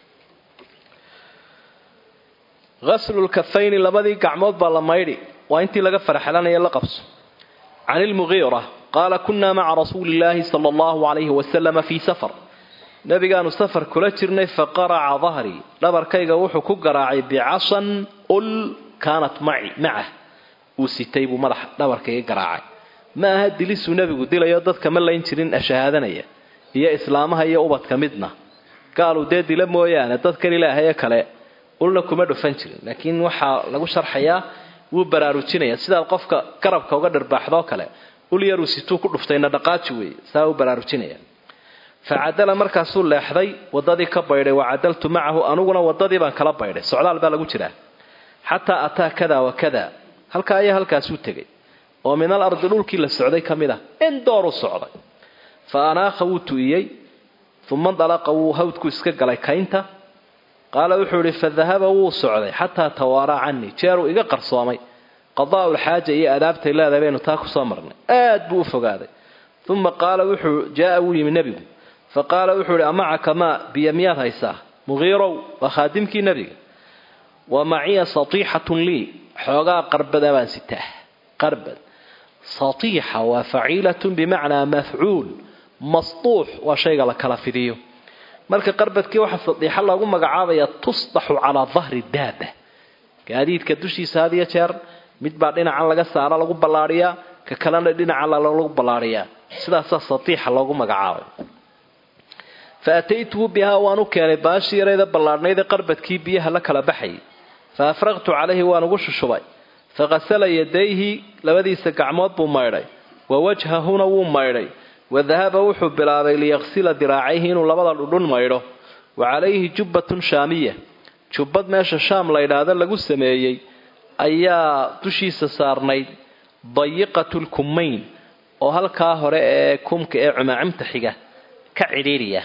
ghaslulkafayni labadii gacmood baa la maydhi waa intii laga farxelanaya la qabso can ilmugiira qaala kunaa maca rasuuli illaahi sala allahu calayhi wasalama fii safar nabigaanu safar kula jirnay faqaraca dahrii dhabarkayga wuxuu ku garaacay bicasan ul kaanat maci macah uu sitay buu madaxa dhabarkayga garaacay ma aha dilisuu nebigu dilayo dadka ma layn jirin shahaadanaya iyo islaamaha iyo ubadka midna gaaluu dee dila mooyaane dadkan ilaahaye kale ulna kuma dhufan jirin laakiin waxaa lagu sharxayaa wuu baraarujinaya sidaad qofka garabka uga dharbaaxdoo kale ul yaruu situu ku dhuftayna dhaqaaji weeye saa u baraarujinaya facadala markaasuu leexday wadadii ka baydhay wacadaltu macahu aniguna wadadii baan kala baydhay socdaal baa lagu jiraa xataa ataa kada wa kada halkaa ayaa halkaasuu tegay oo min al ardi dhulkii la socday ka mid ah in dooru socday fa anaakha wuu tu'iyey uma dalaqa wuu hawdku iska galay kaynta qaala wuxuu idhi fadahaba wuu socday xataa tawaaraa canii jeeruu iga qarsoomay qadaa'u lxaaja iyo adaabtay leedahay baynu taa kusoo marnay aad buu u fogaaday uma qaala wuxuu jaaa wuu yimi nebigu fa qaala wuxuu ihi amacaka maa biyo miyaad haysaa mugiirow waa khaadimkii nebiga wa maciya satiixatun lii xoogaa qarbada baan sitaa qarbad satiixa waa faciilatun bimacnaa mafcuul masduux waa shayga la kala fidiyo marka qarbadkii waxaa sadiixa loogu magacaabaya tusdaxu calaa dahri daaba gaadiidka dushiisa had iyo jeer mid baa dhinacan laga saara lagu ballaadhiyaa ka kalena dhinacan lagu ballaadhiyaa sidaasaa satiixa loogu magacaabay fa ataytuhu bihaa waan u keenay baashii yarayda ballaadhnayda qarbadkii biyaha la kala baxayay fa afraqtu calayhi waan ugu shushubay faqasala yadayhi labadiisa gacmood buu maydhay wa wajhahuna wuu maydhay wadahaba wuxuu bilaabay liyaksila diraacayhi inuu labada dhudhun maydho wa calayhi jubbatun shaamiya jubbad meesha shaam la ydhaahdo lagu sameeyey ayaa dushiisa saarnayd dayiqatulkumayn oo halkaa hore ee kumka ee cumaacimta xiga ka cidhiiriya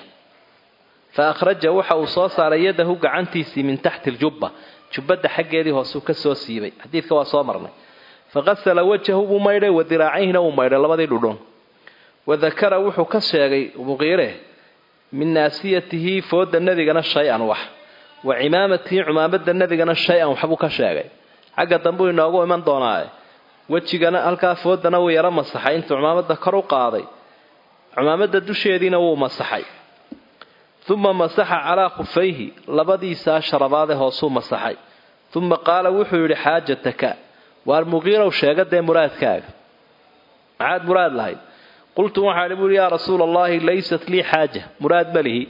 fa akhraja waxa uu soo saaray yadahu gacantiisii min taxti ljubba jubbadda xaggeedii hoosuu ka soo siibay xadiidka waa soo marnay faqasala wajahu buu maydhay wa diraacayhina wuu maydhay labadii dhudhun wadakara wuxuu ka sheegay muqiire min naasiyatihi fooda nebigana shay-an wax wa cimaamatihi cumaamada nebigana shay-an waxbuu ka sheegay xagga dambuu inoogu iman doonaae wejigana halkaa foodana wuu yaro masaxay intuu cumaamada kor u qaaday cumaamada dusheediina wuu masaxay uma masaxa calaa khufayhi labadiisaa sharabaade hoosuu masaxay uma qaala wuxuu yidhi xaajataka waar muqiirow sheega dee muraadkaaga maxaad muraad lahayd qultu waxaan buuhi yaa rasuula allahi laysat lii xaaja muraad ma lihi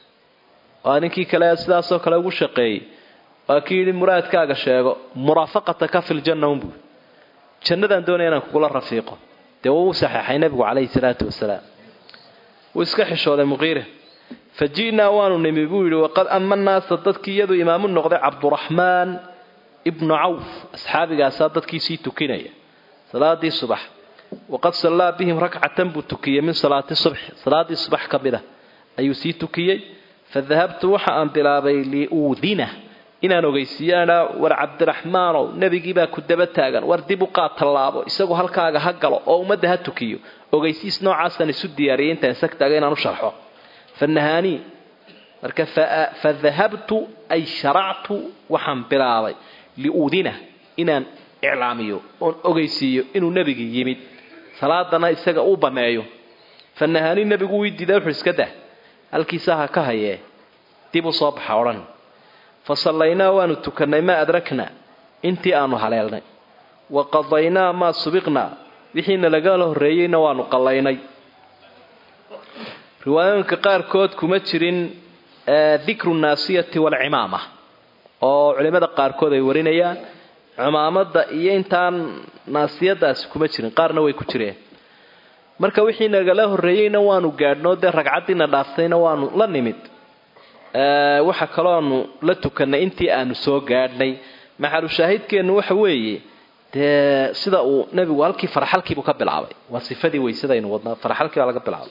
waa ninkii kale sidaasoo kale ugu shaqeeyey waa kii yidhi muraadkaaga sheego muraafaqataka fi ljanna unbuu jannadaan doonaya inaan kugula rafiiqo dee wuu u saxeexay nebigu calayhi salaatu wasalaam wuu iska xishooday muqiire fa ji'naa waanu nimi buu yidhi waqad ama naasa dadkii iyadu imaamu noqday cabduraxmaan ibnu cawf asxaabigaasaa dadkii sii tukinaya salaadii subax waqad sallaa bihim rakcatan buu tukiyey min salaati subxi salaadii subax ka mid a ayuu sii tukiyey fa dahabtu waxa aan bilaabay liuudina inaan ogeysiiyaana war cabdiraxmaanow nebigiibaa ku daba taagan war dib u qaad tallaabo isagu halkaaga ha galo oo ummadda ha tukiyo ogeysiis noocaasaan isu diyaariyay intaan isag taaga inaan u sharxo fa nahaanii marka fa dahabtu ay sharactu waxaan bilaabay liuudina inaan iclaamiyo oon ogeysiiyo inuu nebigii yimid salaadana isaga uu banneeyo fa nahaanii nebigu wii diiday wuxuu iska dah halkiisa ha ka hayee dib u soo baxa odhan fa sallaynaa waanu tukannay maa adraknaa intii aanu haleelnay wa qadaynaa maa subiqnaa wixiina lagala horreeyeyna waanu qallaynay riwaayooyinka qaarkood kuma jirin dikru naasiyati waalcimaama oo culimada qaarkood ay warinayaan cimaamada iyo intaan naasiyadaasi kuma jirin qaarna way ku jireen marka wixii nagala horreeyeyna waanu gaadhnoo dee ragcaddiina dhaaftayna waanu la nimid waxa kalooanu la tukanay intii aanu soo gaadhnay maxalu shaahidkeennu waxa weeye dee sida uu nebigu halkii farxalkiibuu ka bilaabay waa sifadii weysadaynu wadnaa farxalkii baa laga bilaabay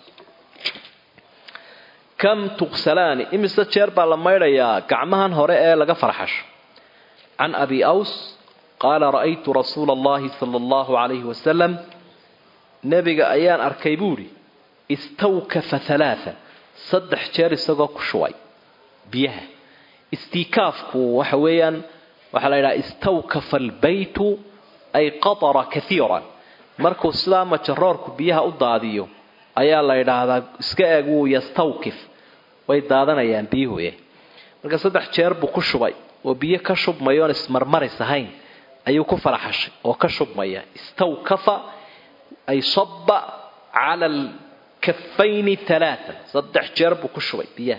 kam tuqsalaani imise jeer baa la maydhayaa gacmahan hore ee laga farxasho can abi aws qaala ra'aytu rasuula allahi sala allahu calayhi wasalam nebiga ayaan arkay buudhi istawkafa halaaa saddex jeer isagoo ku shubay biyaha istiikaafku waxa weeyaan waxaa la yidhaha istawkafa albaytu ay qatara kaiiran markuu sidaa majaroorku biyaha u daadiyo ayaa la yidhaahdaa iska eeg wuu yastawkif way daadanayaan biyuhuye marka saddex jeer buu ku shubay oo biyo ka shubmaya oon ismarmaris ahayn ayuu ku faraxashay oo ka shubmaya istawkafa ay saba cala alkafayni alaaan saddex jeer buu ku shubay biyaha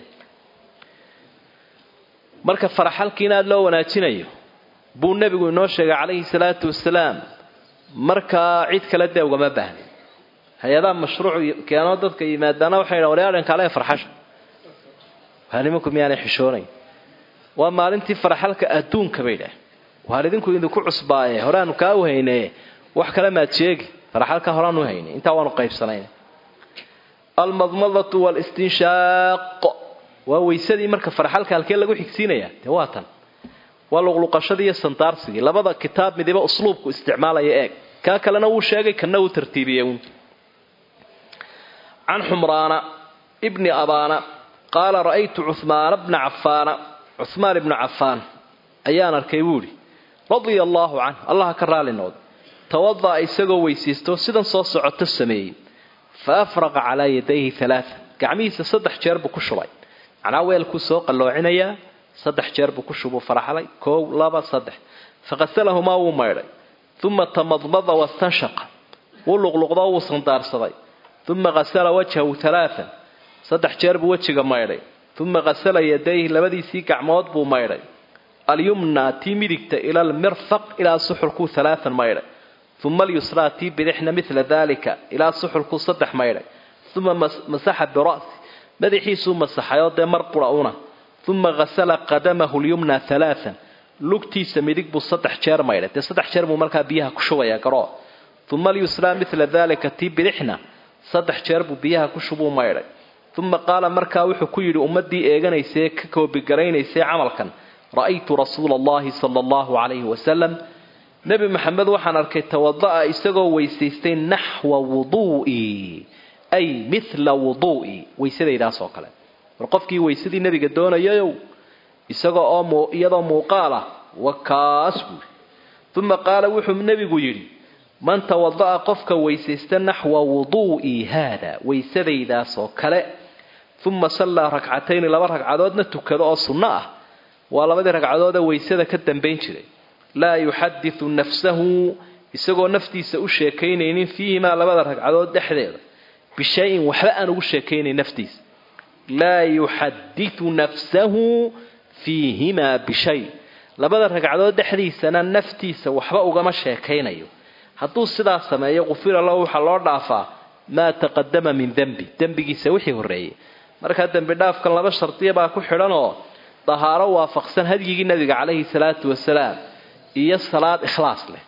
marka faraxalkiina aada loo wanaajinayo buu nebigu inoo sheegay calayhi salaatu wasalaam markaa cid kale dee ugama baahna hay-adaha mashruuc keenoo dadka yimaadaana waxay dhan waryaadhankaale farxasha waa nimanku miyaanay xishoonayn waa maalintii faraxalka adduunka bay dhah waar idinku idinku cusbaaye horeaanu kaa u hayne wax kale maad sheegi faraxalka horeaan u haynay intaa waanu qaybsanayn almadmadatu walistinshaaq waa weysadii marka faraxalka halkee lagu xigsiinaya dee waa tan waa luqluqashadii iyo sandaarsigii labada kitaab midiba usluubku isticmaalaya eeg kaa kalena wuu sheegay kana uu tartiibiyey un can xumraana bni abaana qaala ra'aytu cuhmaana bna cafaana cuhmaan ibnu cafaan ayaan arkay buuhi radia allaahu canh allaha ka raali noqda tawada'a isagoo weysaysto sidan soo socoto sameeyey fa afraqa calaa yadayhi alaaa gacmihiisa saddex jeer buu ku shubay macnaa weelkuu soo qalloocinayaa saddex jeer buu ku shubuu faraxlay koow laba saddex faqasalahumaa wuu maydhay uma tamadmada wastanshaqa wuu luqluqdo wuu sandaarsaday uma qasala wajhahu alaaan saddex jeer buu wejiga maydhay uma qasala yadayhi labadiisii gacmood buu maydhay alyumna tii midigta ila almirfaq ilaa suxulkuu alaaan maydhay uma alyusraa tii bidixna mila dalika ilaa suxulkuu saddex maydhay uma masaxa bira'si madaxiisuu masaxayoo dee mar bura una uma qasala qadamahu lyumna alaaan lugtiisa midig buu saddex jeer maydhay dee saddex jeer buu markaa biyaha ku shubaya garoo uma alyusraa mila dalika tii bidixna saddex jeer buu biyaha ku shubuu maydhay uma qaala markaa wuxuu ku yidhi ummadii eeganaysee ka koobigaraynaysae camalkan ra'aytu rasuula allahi sala allahu calayhi wasalam nebi maxamed waxaan arkay tawada'a isagoo weysaystay naxwa wuduu'i ay mila wuduu'i weysadaydaas oo kale war qofkii weysadii nebiga doonayayow isagoo oo iyadoo muuqaal ah wa kaas buuri uma qaala wuxuu nebigu yidhi man tawada'a qofka weysaysta naxwa wuduu'i haada weysadaydaas oo kale uma sallaa ragcatayni laba ragcadoodna tukado oo sunno ah waa labadii ragcadoodee weysada ka dambayn jiray laa yuxaditu nafsahu isagoo naftiisa u sheekaynaynin fiihimaa labada ragcadood dhexdeeda bishayin waxba aan ugu sheekaynayn naftiisa laa yuxaditu nafsahu fiihimaa bishay labada ragcadood dhexdiisana naftiisa waxba ugama sheekaynayo hadduu sidaa sameeyo qufira lahu waxaa loo dhaafaa maa taqadama min dembi dembigiisa wixii horreeyey markaa dembi dhaafkan laba shardiya baa ku xidhanoo dahaaro waafaqsan hadyigii nabiga calayhi salaatu wasalaam iyo salaad ikhlaas leh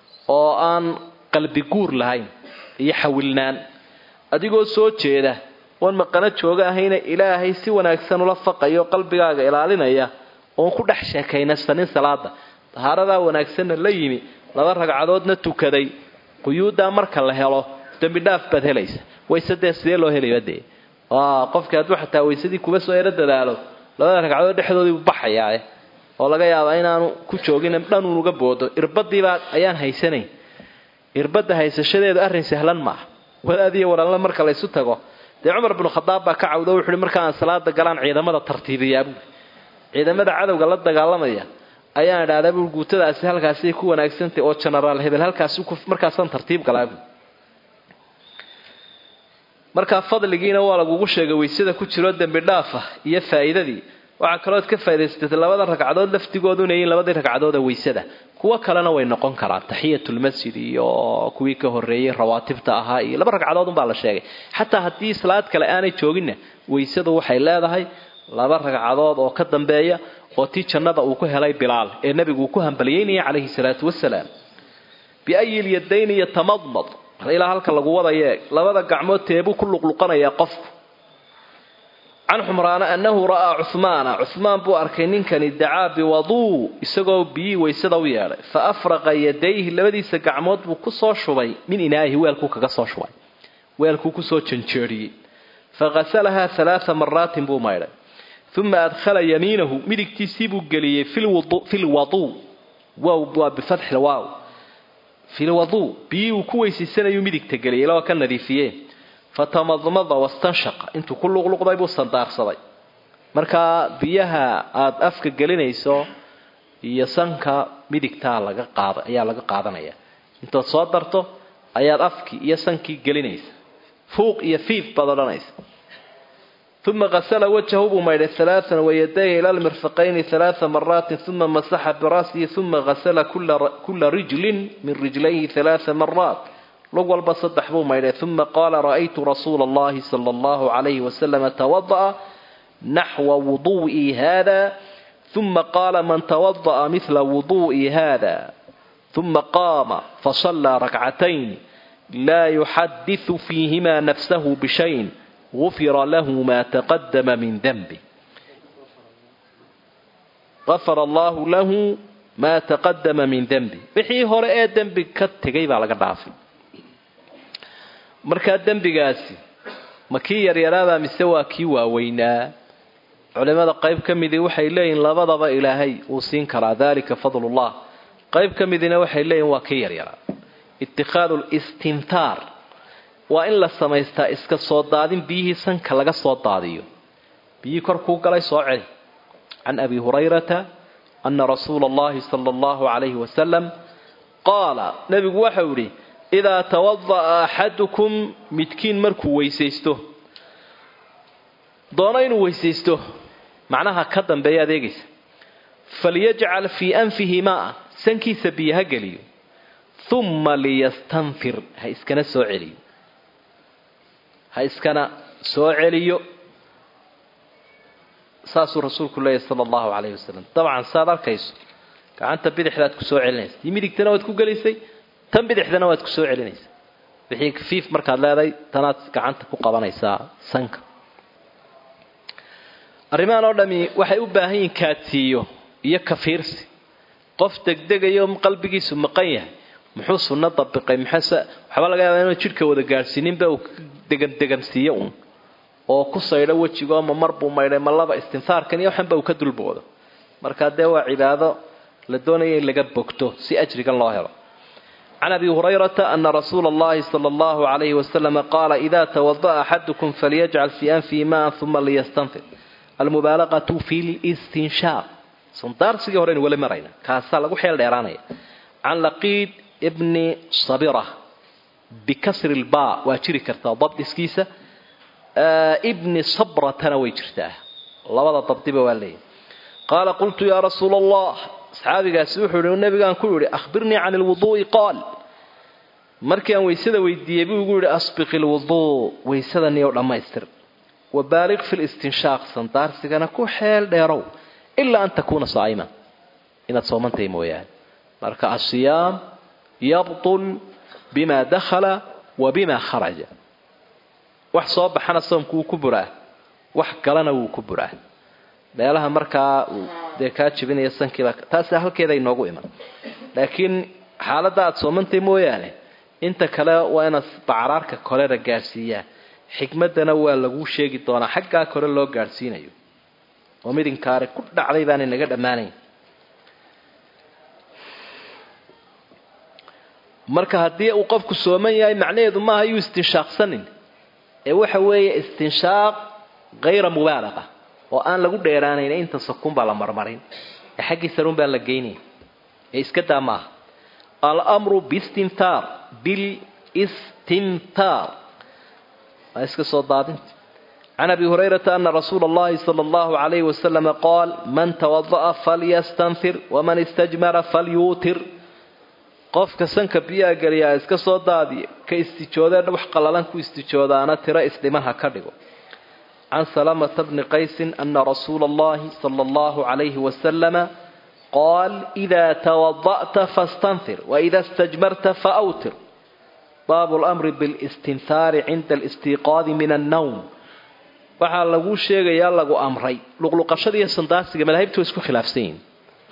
oo aan qalbi guur lahayn iyo xawilnaan adigoo soo jeeda oon maqano jooga ahayna ilaahay si wanaagsan ula faqayo qalbigaaga ilaalinaya oon ku dhex sheekaynasanin salaada dahaaradaa wanaagsanna la yimi laba ragcadoodna tukaday quyuuddaa marka la helo dembi dhaaf baad helaysa wayse dee sidee loo helaya dee qofkii hadduu xataa waysadii kuba soo ero dadaalo labada ragcadood dhexdoodii buu baxayaa oo laga yaabaa inaanu ku joogin dhanuun uga boodo irbadiibaa ayaan haysanayn irbadda haysashadeedu arrin sahlan maaha wadaadiyo walaalna marka laysu tago dee cumar binu khadaab baa ka cawdo wuxuuhi marka aan salaada galaan ciidamada tartiibiyaa buui ciidamada cadowga la dagaalamaya ayaan idhahdaa bui guutadaasi halkaasay ku wanaagsantay oo genaraal hebel halkaas markaasaan tartiib galaa bui markaa fadligiina waa lagugu sheegay weysada ku jiro dembi dhaafa iyo faa'iidadii waxaa kalooad ka faa'idaysatay labada ragcadood laftigoodu inay yihiin labadii ragcadood ee weysada kuwo kalena way noqon karaan taxiyatulmasjid iyo kuwii ka horreeyey rawaatibta ahaa iyo laba ragcadood unbaa la sheegay xataa haddii salaad kale aanay jooginna weysadu waxay leedahay laba ragcadood oo ka dambeeya oo tii jannada uu ku helay bilaal ee nebigu uu ku hambaliyeynaya calayhi salaatu wasalaam biayi lyadayn yatamadmad ilaa halka lagu wadaye labada gacmood teebuu ku luqluqanayaa qofku can xumraana annahu ra'aa cuhmaana cuhmaan buu arkay ninkani dacaa biwaduu isagoo biyii weysada u yeedhay fa afraqa yadayhi labadiisa gacmood buu kusoo shubay min inaa'ihi weelkuu kaga soo shubay weelkuu kusoo janjeeriyey faghasalahaa halaaa maraatin buu maydhay uma adkhala yamiinahu midigtiisii buu geliyey fi lwaduu wow waa bifatxi waaw fi lwaduu biyii uu ku weysaysanayuu midigta geliyay ilaa ka nadiifiyeen fatamadmada wastanshaqa intuu ku luqluqday buu sandaarsaday markaa biyaha aada afka gelinayso iyo sanka midigtaa laga qaada ayaa laga qaadanaya intaad soo darto ayaad afkii iyo sankii gelinaysa fuuq iyo fiif baad odhanaysa uma qasala wajhahu buu maydhay alaaan wayadayhi ila lmirfaqayni alaaa maraatin uma masaxa birasihi uma qasala kula rijlin min rijlayhi alaaa maraat lug walba saddex buu maydhay uma qaala ra'aytu rasuula allahi sala allahu calayhi wasalama tawada'a naxwa wuduu'i hada uma qaala man tawada'a mila wuduu'i hada uma qaama fasallaa rakcatayn laa yuxadisu fiihima nafsahu bishayn gufira lahu ma taqadama min denbi gafara allahu lahu maa taqadama min denbi wixii hore ee dembi ka tegay baa laga dhaafay markaa dembigaasi ma kii yaryaraabaa mise waa kii waaweynaa culimada qayb ka midii waxay leeyihin labadaba ilaahay uu siin karaa dalika fadlullah qayb ka midina waxay leeyihin waa kii yaryaraa itikhaadu listintaar waa in la samaystaa iska soo daadin biyihii sanka laga soo daadiyo biyihii korkuu galay soo celi can abi hurayrata ana rasuula allahi sala allahu calayhi wasalam qaala nebigu waxau idhi idaa tawada'a axadukum midkiin markuu weysaysto doono inuu weysaysto macnaha ka dambeeya adeegaysa falyajcal fii anfihi maa sankiisa biyo ha geliyo uma liyastanfir ha iskana soo celiyo ha iskana soo celiyo saasuu rasuulku leeyahy sala allahu calayhi wasalam dabcan saaad arkayso gacanta bidixdaad ku soo celinaysa tii midigtana waad ku gelisay tan bidixdana waad ku soo celinaysaa wixii kafiif markaad leedahay tanaad gacanta ku qabanaysaa sanka arrimahan oo dhami waxay u baahan yihiin kaadsiiyo iyo kafiirsi qof degdegayo qalbigiisu maqan yahay muxuu sunno dabiqay maxase waxba laga yaabaa inuu jidhka wada gaadhsiininba uu degan degansiiyo uun oo ku saydho wejigo ma mar buu maydhay ma laba istinfaarkan iyo waxanba uu ka dulboodo markaa dee waa cibaado la doonaya in laga bogto si ajrigan loo helo can abi hurayrata ana rasuula allahi sala allahu calayhi wasalama qaala ida tawada'a axadukum falyajcal fii anfihi maan uma liyastanfir almubaalaqatu fi listinshaaq sandaarsigii horeynu weli marayna kaasaa lagu xeel dheeraanaya can laqiid ibni sabira bikasri lbaa waa jiri kartaa dabdiskiisa ibni sabratana way jirtaa labada dabdiba waa leeyahy qaala qultu yaa rasuula allah asxaabigaasi wuxuu yihi nabigaan ku yidhi ahbirnii can lwuduu'i qaal markii aan weysada weydiiyey buu igu yidhi asbiq ilwuduu weysada niyow dhammaystir wabaaliq fi listinshaaq sandaarsigana ku xeel dheerow ilaa an takuuna saa'ima inaad soomantahay mooyaane marka asiyaam yabtul bima dakhala wa bima kharaja wax soo baxana soomku wuu ku buraa wax galana wuu ku buraa meelaha markaa dee kaa jebinaya sankiiba taasi halkeeda inoogu iman laakiin xaaladda aada soomantay mooyaane inta kale waa inaad bacraarka kolena gaadhsiiyaa xikmaddana waa laguu sheegi doonaa xaggaa kore loo gaadhsiinayo oo midinkaari ku dhacday baanay naga dhammaanayn marka haddii uu qofku sooman yahay macnaheedu maaha yuu istinshaaqsanin ee waxa weeye istinshaaq hayra mubaalaqa oo aan lagu dheeraanayn inta sakun baa la marmarin ee xaggii sarun baa la geynaya ee iska daa maaha almru bistintaar bilistintaar waa iska soo daadinta can abi hurayrata ana rasuula allahi sala allahu calayhi wasalama qaal man tawada'a falyastanfir waman istajmara falyuutir qofka sanka biyaha geliyaa iska soo daadiya ka istijoodee wax qallalan ku istijoodaana tiro isdhiman ha ka dhigo can salamata bni qaysin ana rasuula allahi sala allahu calayhi wasalama qaal idaa tawada'ta fastanfir waida istajmarta faawtir baabu lamri bilistinhaari cinda alistiiqaadi min annawm waxaa laguu sheegayaa lagu amray luqluqashada iyo sandaasiga madaahibta way isku khilaafsan yihin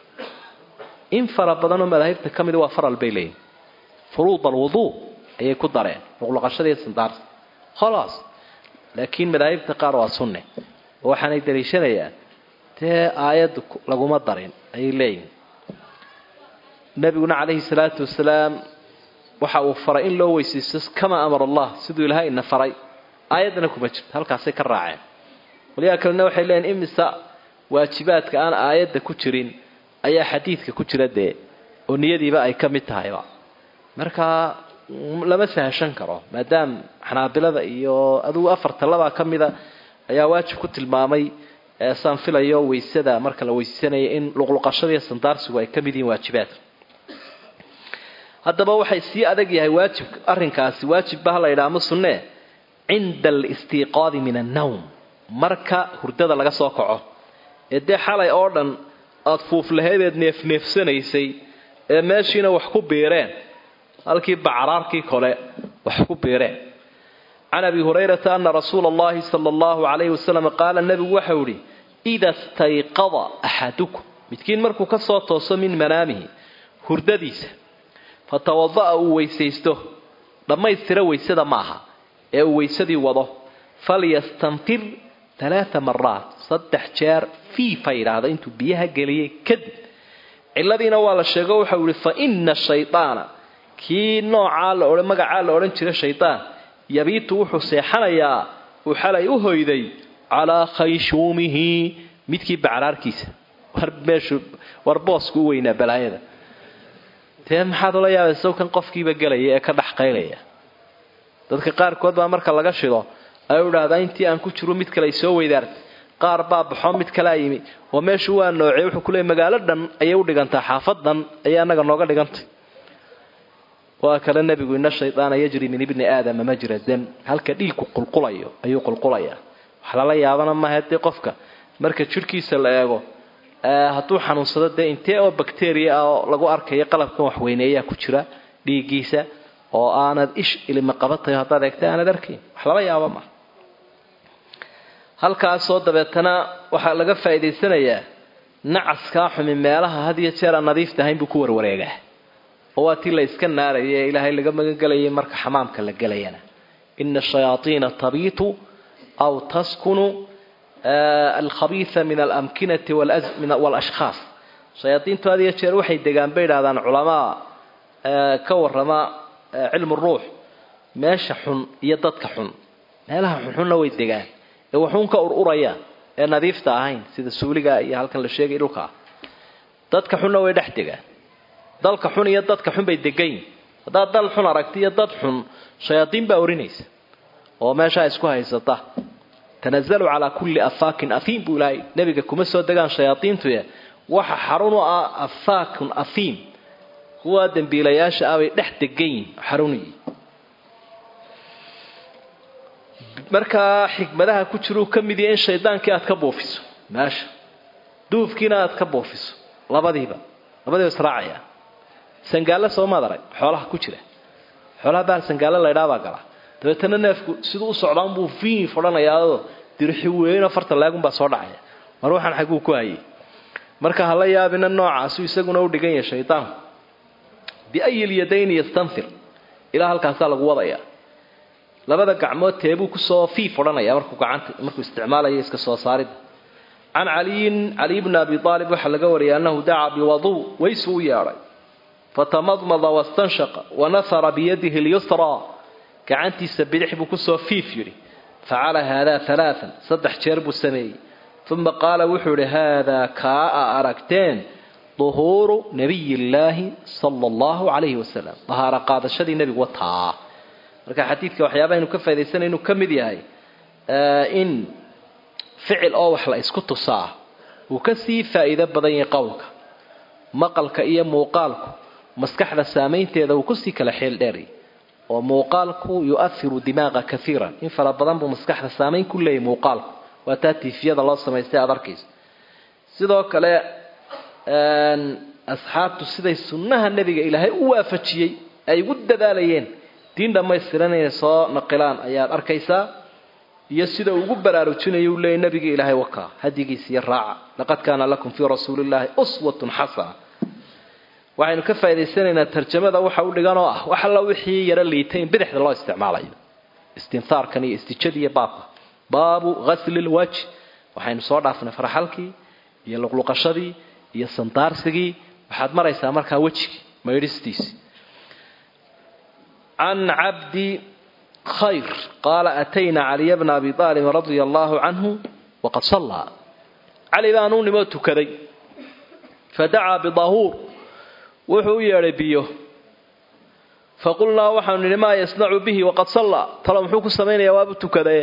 in fara badanoo madaahibta ka mida waa faral bay leeyihin furuud alwuduu ayay ku dareen luqluqashada iyo sandaarsi khalaas laakiin madaahibta qaar waa sunne oo waxaanay daliishanayaan dee aayadda laguma darin ayay leeyihin nabiguna calayhi salaatu wasalaam waxa uu faray in loo weysaysto kama amar allah siduu ilaahay ina faray aayaddana kuma jirto halkaasay ka raaceen qolyaha kalena waxay leeyihin imisa waajibaadka aan aayadda ku jirin ayaa xadiidka ku jira dee oo niyadiiba ay ka mid tahayba markaa lama sahashan karo maadaam xanaabilada iyo adugu afarta labaa ka mida ayaa waajib ku tilmaamay saan filayo weysada marka la weyssanaya in luqluqashada iyo sandaarsigu ay ka mid yihiin waajibaadka haddaba waxay sii adag yahay waajib arrinkaasi waajibba ha la yidhaha ama sunnee cinda alistiiqaadi min annawm marka hurdada laga soo kaco ee dee xalay oo dhan aada fuuflaheedeed neefneefsanaysay ee meeshiina wax ku biireen halkii bacraarkii kole wax ku biireen can abi hurayrata ana rasuula allahi sala allahu calayhi wasalam qaala nebigu waxau idhi ida stayqada axadukum midkiin markuu ka soo tooso min manaamihi hurdadiisa fatawada'a uu weysaysto dhammaystira weysada ma aha ee uu weysadii wado falyastanfir alaaa maraat saddex jeer fiifa yidhaahda intuu biyaha geliyay kadib ciladiina waa la sheego waxau yihi fa ina shaydaana kii noocaa la odhan magacaa la odhan jira shaydaan yabiitu wuxuu seexanayaa uu xalay u hoyday calaa khayshuumihi midkii bacraarkiisa war meeshu war boosku u weynaa balaayada dee maxaad ula yaabaysa kan qofkiiba gelaya ee ka dhex qaylaya dadka qaarkood baa marka laga shido ay u idhaahdaa intii aan ku jiro mid kale ay soo weydaartay qaar baa baxo mid kalea yimi oo meeshu waa noocey wuxuu ku leeyay magaalo dhan ayay u dhigantaa xaafad dhan ayay annaga nooga dhigantay waa kale nebigu ina shaydaana yajri min ibni aadama majra dam halka dhiigku qulqulayo ayuu qulqulayaa wax lala yaabana maaha dee qofka marka jirhkiisa la eego hadduu xanuunsado dee intee oo bacteria ah oo lagu arkayo qalabkan waxweyneeyaa ku jira dhiiggiisa oo aanad ish ilima qabatayo haddaad eegta aanad arkayn wax lala yaaba maaha halkaasoo dabeetana waxaa laga faa'idaysanayaa nacaskaa xumi meelaha had iyo jeer aan nadiifta ahayn buu ku warwareegaa oo waa tii la iska naaraya ee ilaahay laga magangelayay marka xamaamka la gelayana ina shayaaiina tabiitu aw taskunu alkhabiisa min alamkinati walashkhaas shayaaiintu had iyo jeer waxay degaan bay idhahdaan culamaa ka warama cilmu ruux meesha xun iyo dadka xun meelaha xunxunna way degaan ee waxuun ka ururaya ee nadiifta ahayn sida suuliga iyo halkan la sheegay dhulkaa dadka xunna way dhex degaan dalka xun iyo dadka xun bay degayin haddaad dal xun aragti iyo dad xun shayaadiin baa orinaysa oo meeshaa isku haysata tanazalu calaa kulli afaakin ahiim buu ilaahay nebiga kuma soo degaan shayaadiintuye waxa xarun u ah afaakun ahiim kuwa dembiilayaasha ah bay dhex degayin xaruniyi markaa xikmadaha ku jiruu ka mid yahay in shaydaankii aad ka buufiso meesha duufkiina aad ka buufiso labadiiba labadiiba israacaya sangaalla soomaad arag xoolaha ku jira xoolaha bahal sangaalla laydhaabaa gala dabeetana neefku siduu u socdaan buu fiif odhanayaao dirixi weyno farta laagunbaa soo dhacaya mar waxaan xaguu ku hayay marka hala yaabina noocaasu isaguna u dhigan yahay shaydaanku biayi lyadayni yastanfir ilaa halkaasaa lagu wadayaa labada gacmood teebuu kusoo fiif odhanaya markuu gacanta markuu isticmaalayo iska soo saaridda can caliyin caliy bni abi aalib waxaa laga wariyay annahu dacaa biwaduu waysu u yeedhay fatamadmada wastanshaqa wanahara biyadihi lyusraa gacantiisa bidix buu kusoo fiif yidhi facala haadaa alaaan saddex jeer buu sameeyey uma qaala wuxuu idhi haadaa kaa a aragteen duhuuru nabiy illaahi sala allahu calayhi wasalam dahaaro qaadashadii nebigu wataa marka xadiidka waxyaabaha inu ka faidaysanay inuu ka mid yahay in ficil oo wax la isku tusaa uu kasii faa'iido badan yahay qowlka maqalka iyo muuqaalku maskaxda saamaynteeda uu kusii kala xeel dheeray oo muuqaalku yu-ahiru dimaaqa kaiiran in fara badan buu maskaxda saamayn ku leeyahy muuqaalku waa taa tiifiyada loo samaystay aad arkayso sidoo kale asxaabtu siday sunnaha nebiga ilaahay u waafajiyey ay ugu dadaalayeen diin dhammaystiran inay soo naqilaan ayaad arkaysaa iyo sida ugu baraarujinayo uu leeyay nabiga ilaahay wakaa hadigiisa iyo raaca laqad kaana lakum fii rasuulillaahi uswatun xasana waxaynu ka faa'idaysanaynaa tarjamada waxa u dhigan oo ah wax alla wixii yaro liitay in bidixda loo isticmaalayo istinhaarkan iyo istijadii iyo baabka baabu ghasli lwajh waxaynu soo dhaafnay farxalkii iyo luqluqashadii iyo sandaarsigii waxaad maraysaa markaa wejigii maydhistiisii can cabdi khayr qaala atayna caliya bna abi aalibin radia allaahu canhu waqad sallaa cali baanuu nimoo tukaday fadacaa bidahuur wuxuu u yeedhay biyo faqulnaa waxaanu nidhi maa yasnacu bihi waqad sallaa talo muxuu ku samaynayaa waabu tukadaye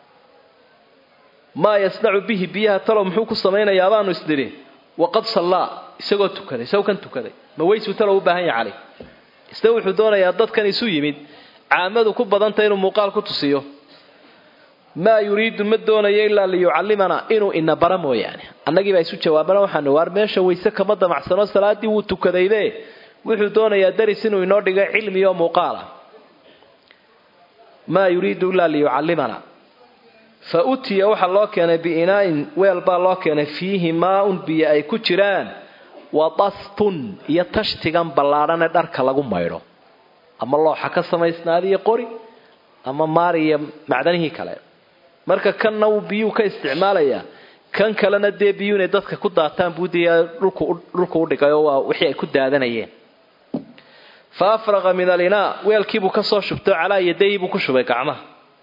maa yasnacu bihi biyaha talo muxuu ku samaynayaa baanu isnidhi waqad sallaa isagoo tukaday isagoo kan tukaday ma weysuu talo u baahan yaha cali isna wuxuu doonayaa dadkan isu yimid caamadu ku badanta inuu muuqaal ku tusiyo maa yuriidu ma doonayo ilaa liyucallimanaa inuu ina bara mooyaane annagiibaa isu jawaabana waxaanu waar meesha wayse kama damacsano salaaddii wuu tukadayde wuxuu doonayaa daris inuu inoo dhigo cilmi oo muuqaala maa yuriidu ilaa liyucallimanaa fa utiya waxaa loo keenay biinaa'in weel baa loo keenay fiihi maa-un biyo ay ku jiraan wa dastun iyo tashtigan ballaadhan ee dharka lagu maydho ama looxa ka samaysnaadiyo qori ama maari iyo macdanihii kale marka kanna uu biyuu ka isticmaalayaa kan kalena dee biyuu inay dadka ku daataan buudiya dhulku udhigay oo waa wixii ay ku daadanayeen fa afraqa min alinaa weelkiibuu kasoo shubtay calaa yadayhi buu ku shubay gacmaha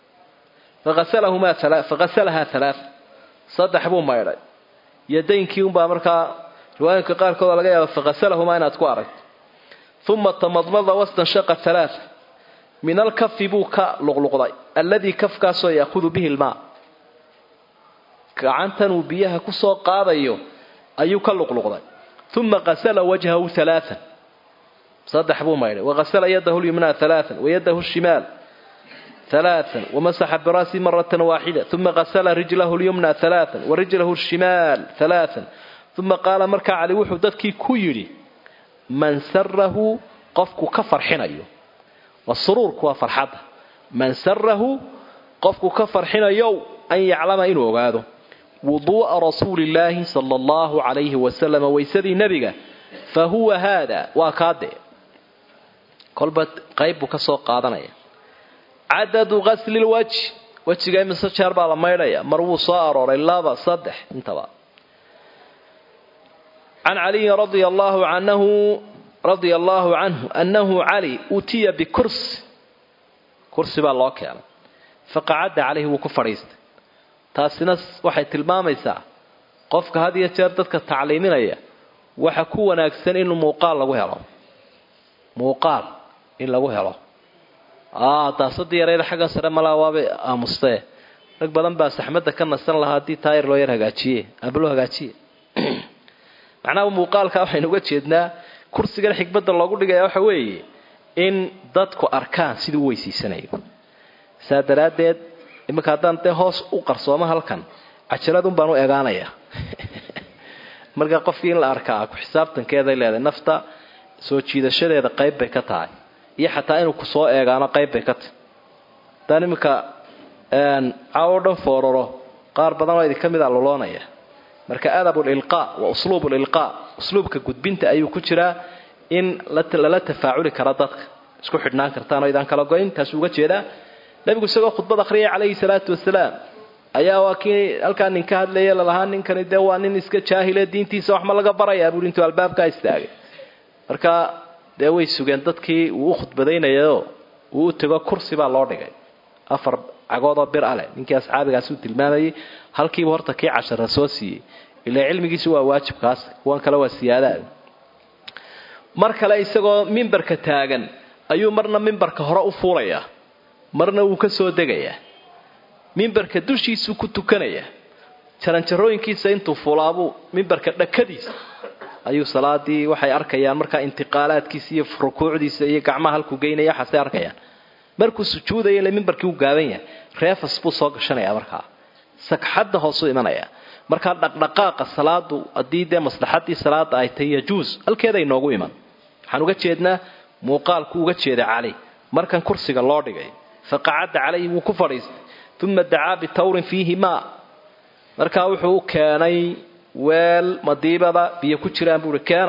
faqasalahaa alaa saddex buu maydhay yadaynkii unbaa markaa riwaayinka qaarkood laga yaaba faqasalahumaa inaad ku aragto uma tamadmada wastanshaqa alaa min alkafi buu ka luqluqday alladii kafkaasoo yaahudu bihi lmaa gacantan uu biyaha kusoo qaadayo ayuu ka luqluqday uma qasala wajhahu alaaan saddex buu maydhay waqasala yadahu lyumnaa alaaan wayadahu shimaal alaaan wamasaxa birasi maratan waaxida uma qasala rijlahu lyumna alaaan warijlahu shimaal alaaan uma qaala markaa cali wuxuu dadkii ku yidhi man sarahu qofku ka farxinayo wasuruurku waa farxadda man sarahu qofku ka farxinayow an yaclama inuu ogaado wuduu'a rasuulillaahi sala allahu calayhi wasalam waysadii nebiga fa huwa haada waa kaadee kolba qayb buu ka soo qaadanaya cadadu ghasli lwajh wejiga imise jeer baa la maydhaya mar wuu soo arooray laba saddex intaba can caliyin radia allahu anahu radia allaahu canhu annahu cali utiya bikursi kursi baa loo keenay faqacadda calayhi wuu ku fadhiistay taasina waxay tilmaamaysaa qofka had iyo jeer dadka tacliiminaya waxa ku wanaagsan in muuqaal lagu helo muuqaal in lagu helo daasadii yarayda xagga sare malaa waabay aamustee rag badan baa saxmadda ka nasan lahaa haddii taayir loo yar hagaajiye aba loo hagaajiye macnaha muuqaalka waxaynu uga jeednaa kursigan xikmadda loogu dhigaya waxa weeye in dadku arkaan siduu u weysiisanayo saa daraaddeed iminka haddaan dee hoos u qarsooma halkan cajaladun baan u egaanaya marka qofkii in la arkaa ku xisaabtankeeday leedahay nafta soo jiidashadeeda qayb bay ka tahay iyo xataa inuu kusoo eegaano qayb bay ka tahay haddaan iminka caawo dhan fooraro qaar badan oo idinka mid a loloonaya marka adab lilqaa wa usluub lilqaa usluubka gudbinta ayuu ku jiraa in lala tafaaculi kara dadka isku xidhnaan kartaan oo idaan kala goyn taasuu uga jeedaa nabigu isagoo khudbad akhriyay calayhi salaatu wasalaam ayaa waa kii halkaa nin ka hadlaya lalahaa ninkani dee waa nin iska jaahile diintiisa waxma laga barayaa buuri intuu albaabkaa istaagay marka dee way sugeen dadkii uu u khudbadaynayaoo uu u tego kursi baa loo dhigay afar cagoodoo bir aleh ninkii asxaabigaas uu tilmaamayay halkiiba horta kii cashara soo siiyey ilaa cilmigiisu waa waajibkaas kuwan kale waa siyaadaad mar kale isagoo mimbarka taagan ayuu marna mimbarka hore u fuulayaa marna wuu ka soo degayaa mimbarka dushiisuu ku tukanayaa jaranjarooyinkiisa intuu fulaabuu mimbarka dhakadiisa ayuu salaadii waxay arkayaan markaa intiqaalaadkiisa iyo rukuucdiisa iyo gacmaha halkuu geynaya waxaasay arkayaan markuu sujuudaya ile mimbarkii u gaaban yahay reefas buu soo gashanaya markaa sagxadda hoosuu imanaya markaa dhaqdhaqaaqa salaadu haddii dee maslaxadii salaada ay tahay yajuus halkeeday noogu iman waxaan uga jeednaa muuqaalku uga jeeda cali markan kursiga loo dhigay faqacadda calayhi wuu ku fadhiistay uma dacaa bitawrin fiihi maa markaa wuxuu u keenay weel madiibada biyo ku jiraan buuhi keena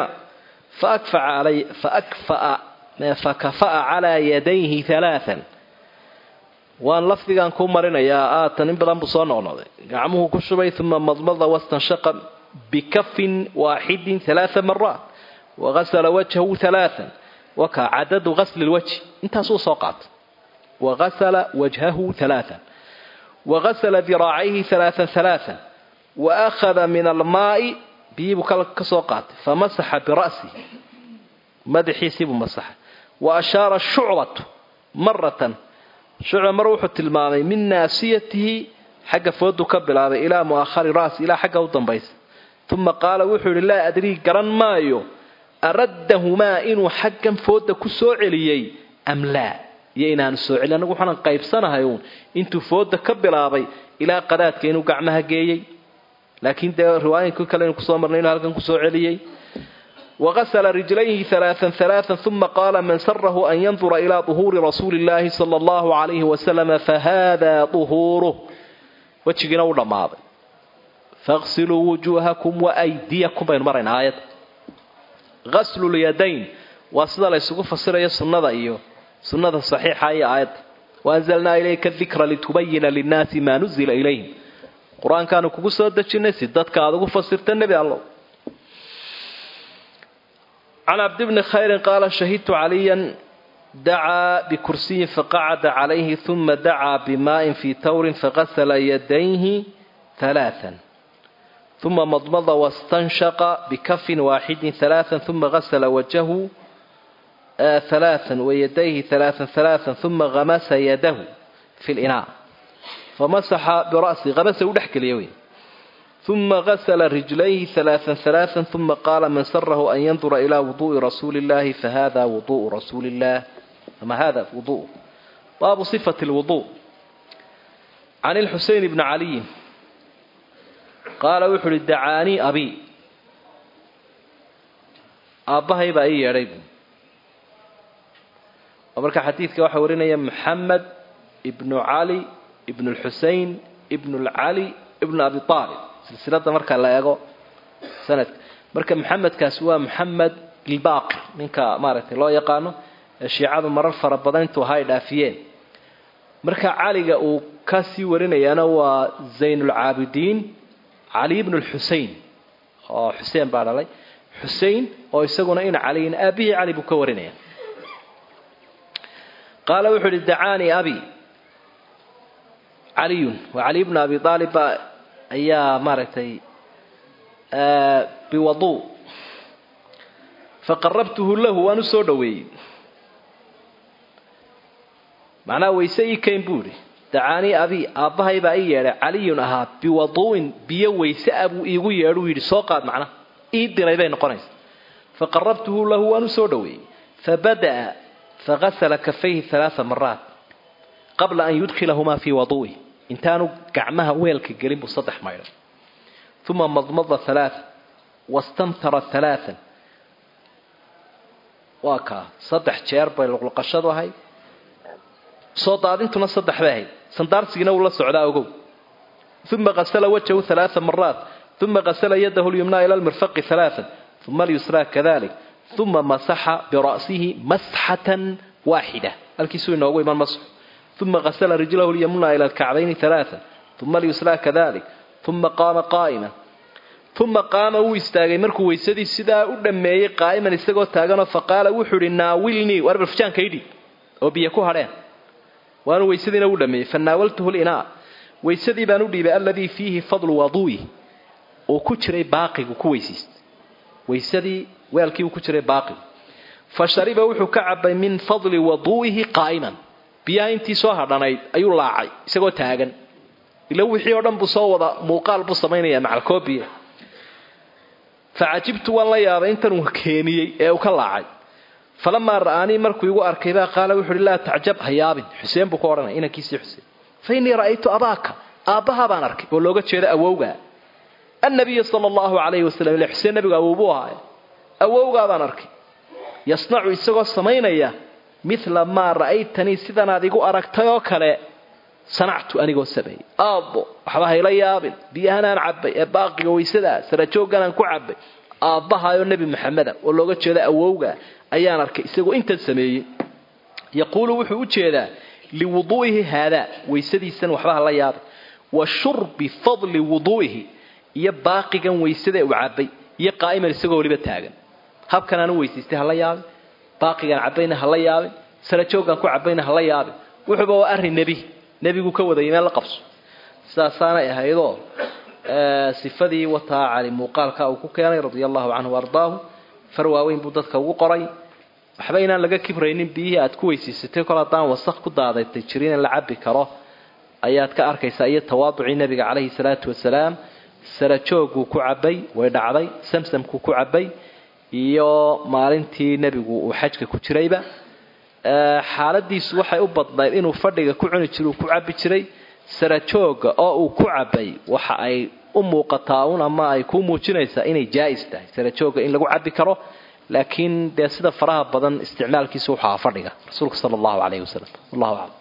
fakafa'a calaa yadayhi alaaan waan lafdigan ku marinayaa aatan in badan buu soo noqnoqday gacmuhu ku shubay uma madmada wastanshaqa bikafin waaxidin alaaa maraat wagasala wajhahu alaaan wakaa cadadu gasli lwajhi intaasuu soo qaatay wagasala wajhahu alaaan wagasala diraacayhi alaaan alaaan waakhada min almaai biyiibuu ka soo qaatay famasaxa bira'sihi madaxiisiibuu masaxay wa ashaara shucbatu maratan shucba mar wuxuu tilmaamay min naasiyatihi xagga foodu ka bilaabay ilaa mu'ahari ra'si ilaa xagga u dambaysa uma qaala wuxuu yidhi laa adrii garan maayo araddahumaa inuu xaggan fooda ku soo celiyey am laa iyo inaanu soo celin anagu waxaanan qaybsanahay uun intuu fooda ka bilaabay ilaa qadaadka inuu gacmaha geeyey laakiin dee riwaayinka kale inu kusoo marnay inuu halkan kusoo celiyey wagasla rijlayhi alaaan alaaan uma qaala man sarahu an yandura ilaa duhuuri rasuuli llaahi sala allahu alayhi wasalama fahada duhuuruh wejigiina u dhammaaday faqsiluu wujuuhakum waaydiyakum baynu maraynaa aayadda gaslu lyadayn waa sida la ysugu fasirayo sunnada iyo sunnada saxiixa iyo aayadda waanzalnaa ilayka dikra litubayina linnaasi maa nuzila ilayhim qur-aankaanu kugu soo dejinay si dadka aad ugu fasirta nebi allow can cabdi bni khayrin qaala shahidtu caliyan dacaa bikursiyin faqacada calayhi uma dacaa bimaa'in fii tawrin fagasala yadayhi alaaan uma madmada wastanshaqa bikafin waaxidin alaaan uma gasala wajahu alaaan wayadayhi alaaan alaaan uma hamasa yadahu fi linaa famasaxa bira'si hamasa u dhex geliya wey uma gasla rijlayhi alaaan alaaan uma qaala man sarahu an yandura ilaa wuduui rasuuli illahi fahada wuduءu rasuuli illah ama hada wudu baabu sifati lwudu can lxuseyn bni caliyin qaala wuxu uhi dacaanii abi aabbahay baa ii yeedhay bu oo marka xadiidka waxaa warinaya maxamed ibnu cali ibnu lxusein ibnu lcali ibnu abi aalib silsilada marka la eego sanadka marka maxamedkaasi waa maxamed ilbaaqi ninka maaragtay loo yaqaano ee shiicadu marar fara badan intuu ahaa ay dhaafiyeen marka caliga uu ka sii warinayaana waa zaynulcaabidiin cali ibnu lxusein oo xuseen baa dhalay xusein oo isaguna ina caliyin aabihii cali buu ka warinaya qaala wuxuu ihi dacaanii abi caliyun waa cali bnu abi aalib baa ayaa maaragtay biwadu faqarabtuhu lahu waan u soo dhoweeyey macnaha wayse ii kayn buu idhi dacaanii abi aabbahay baa ii yeedhay caliyun ahaa biwadu'in biyo wayse a buu iigu yeedhuu yidhi soo qaad macnaha ii diray bay noqonaysa faqarabtuhu lahu waan u soo dhoweeyey fabada'a fagasala kafayhi alaaa maraat qabla an yudkhilahumaa fii wadu'ih intaanu gacmaha weelka gelin buu saddex maydhay uma madmada alaaa wastamtara alaaan waa kaa saddex jeer bay luqluqashadu ahayd soo daadintuna saddex bay ahayd sandaarsigiina wuu la socdaa ogow uma qasala wajhahu alaaa maraat uma qasala yadahu lyumnaa ila lmirfaqi alaaan uma alyusraa kadalik uma masaxa bira'sihi masxatan waaxida halkiisuu inoogu iman masxu uma qasla rijlahu lyamna ila alkacbayni alaaa uma alyusraa kadalik uma qaama qaa'iman uma qaama wuu istaagay markuu weysadii sidaa u dhammeeyey qaa'iman isagoo taaganoo faqaala wuxuu ihi naawilnii waar barfjaanka idhi oo biyo ku hadheen waanu weysadiina u dhameeyey fanaawaltuhu linaa weysadii baan u dhiibay alladii fiihi fadlu waduu'i uu ku jiray baaqigu ku weysiistay weysadii weelkii uu ku jiray baaqigu fa shariba wuxuu ka cabay min fadli waduu'ihi qaa'iman biyaha intii soo hadhanayd ayuu laacay isagoo taagan ila wixii oo dhan buu soo wada muuqaal buu samaynaya macalkoobiya facajibtu waan la yaabay intan uu keeniyey ee uu ka laacay falamaa ra'aanii markuu igu arkay baa qaala wuxu uhi laa tacjab ha yaabin xuseen buu ka odhanaya inankiisii xuseen fa innii ra'aytu abaaka aabbahaa baan arkay oo looga jeeda awowgaa annabiya sala allahu calayhi wasalam ile xuseen nabigu awowbuu ahaaye awowgaa baan arkay yasnacu isagoo samaynaya mila maa ra'aytanii sidanaad igu aragtay oo kale sanactu anigoo sameeyey aabbo waxba hayla yaabin biyahanaan cabbay ee baaqiga weysadaa sarajoogganaan ku cabbay aabbahaayoo nebi maxameda oo looga jeeda awowga ayaan arkay isagoo intan sameeyey yaquulu wuxuu u jeedaa liwuduu'ihi haadaa weysadiisan waxba hala yaabay wa shurbi fadli wuduu'ihi iyo baaqigan weysada uu cabbay iyo qaa'iman isagoo weliba taagan habkanaan u weysaystay hala yaabin baaqigaan cabbayna hala yaabin sarajooggaan ku cabbayna hala yaabin wuxuuba waa arrin nebi nebigu ka wadayay meel la qabso sidaasaanay ahaydoo sifadii wataa cali muuqaalka uu ku keenay radia allahu canhu ardaahu far waaweyn buu dadka ugu qoray waxba inaan laga kibraynin biyihii aad ku weysiisatay kol haddaan wasaq ku daadatay jirin in la cabbi karo ayaad ka arkaysaa iyo tawaaducii nebiga calayhi salaatu wasalaam sarajooguu ku cabbay way dhacday samsamkuu ku cabbay iyo maalintii nebigu uu xajka ku jirayba xaaladiisu waxay u badnayd inuu fadhiga ku cuni jira uu ku cabbi jiray sarajooga oo uu ku cabbay waxa ay u muuqataa un ama ay ku muujinaysaa inay jaa'is tahay sarajooga in lagu cabbi karo laakiin dee sida faraha badan isticmaalkiisu wuxu ahaa fadhiga rasuulka sala allahu calayhi wasalam wallahu aclam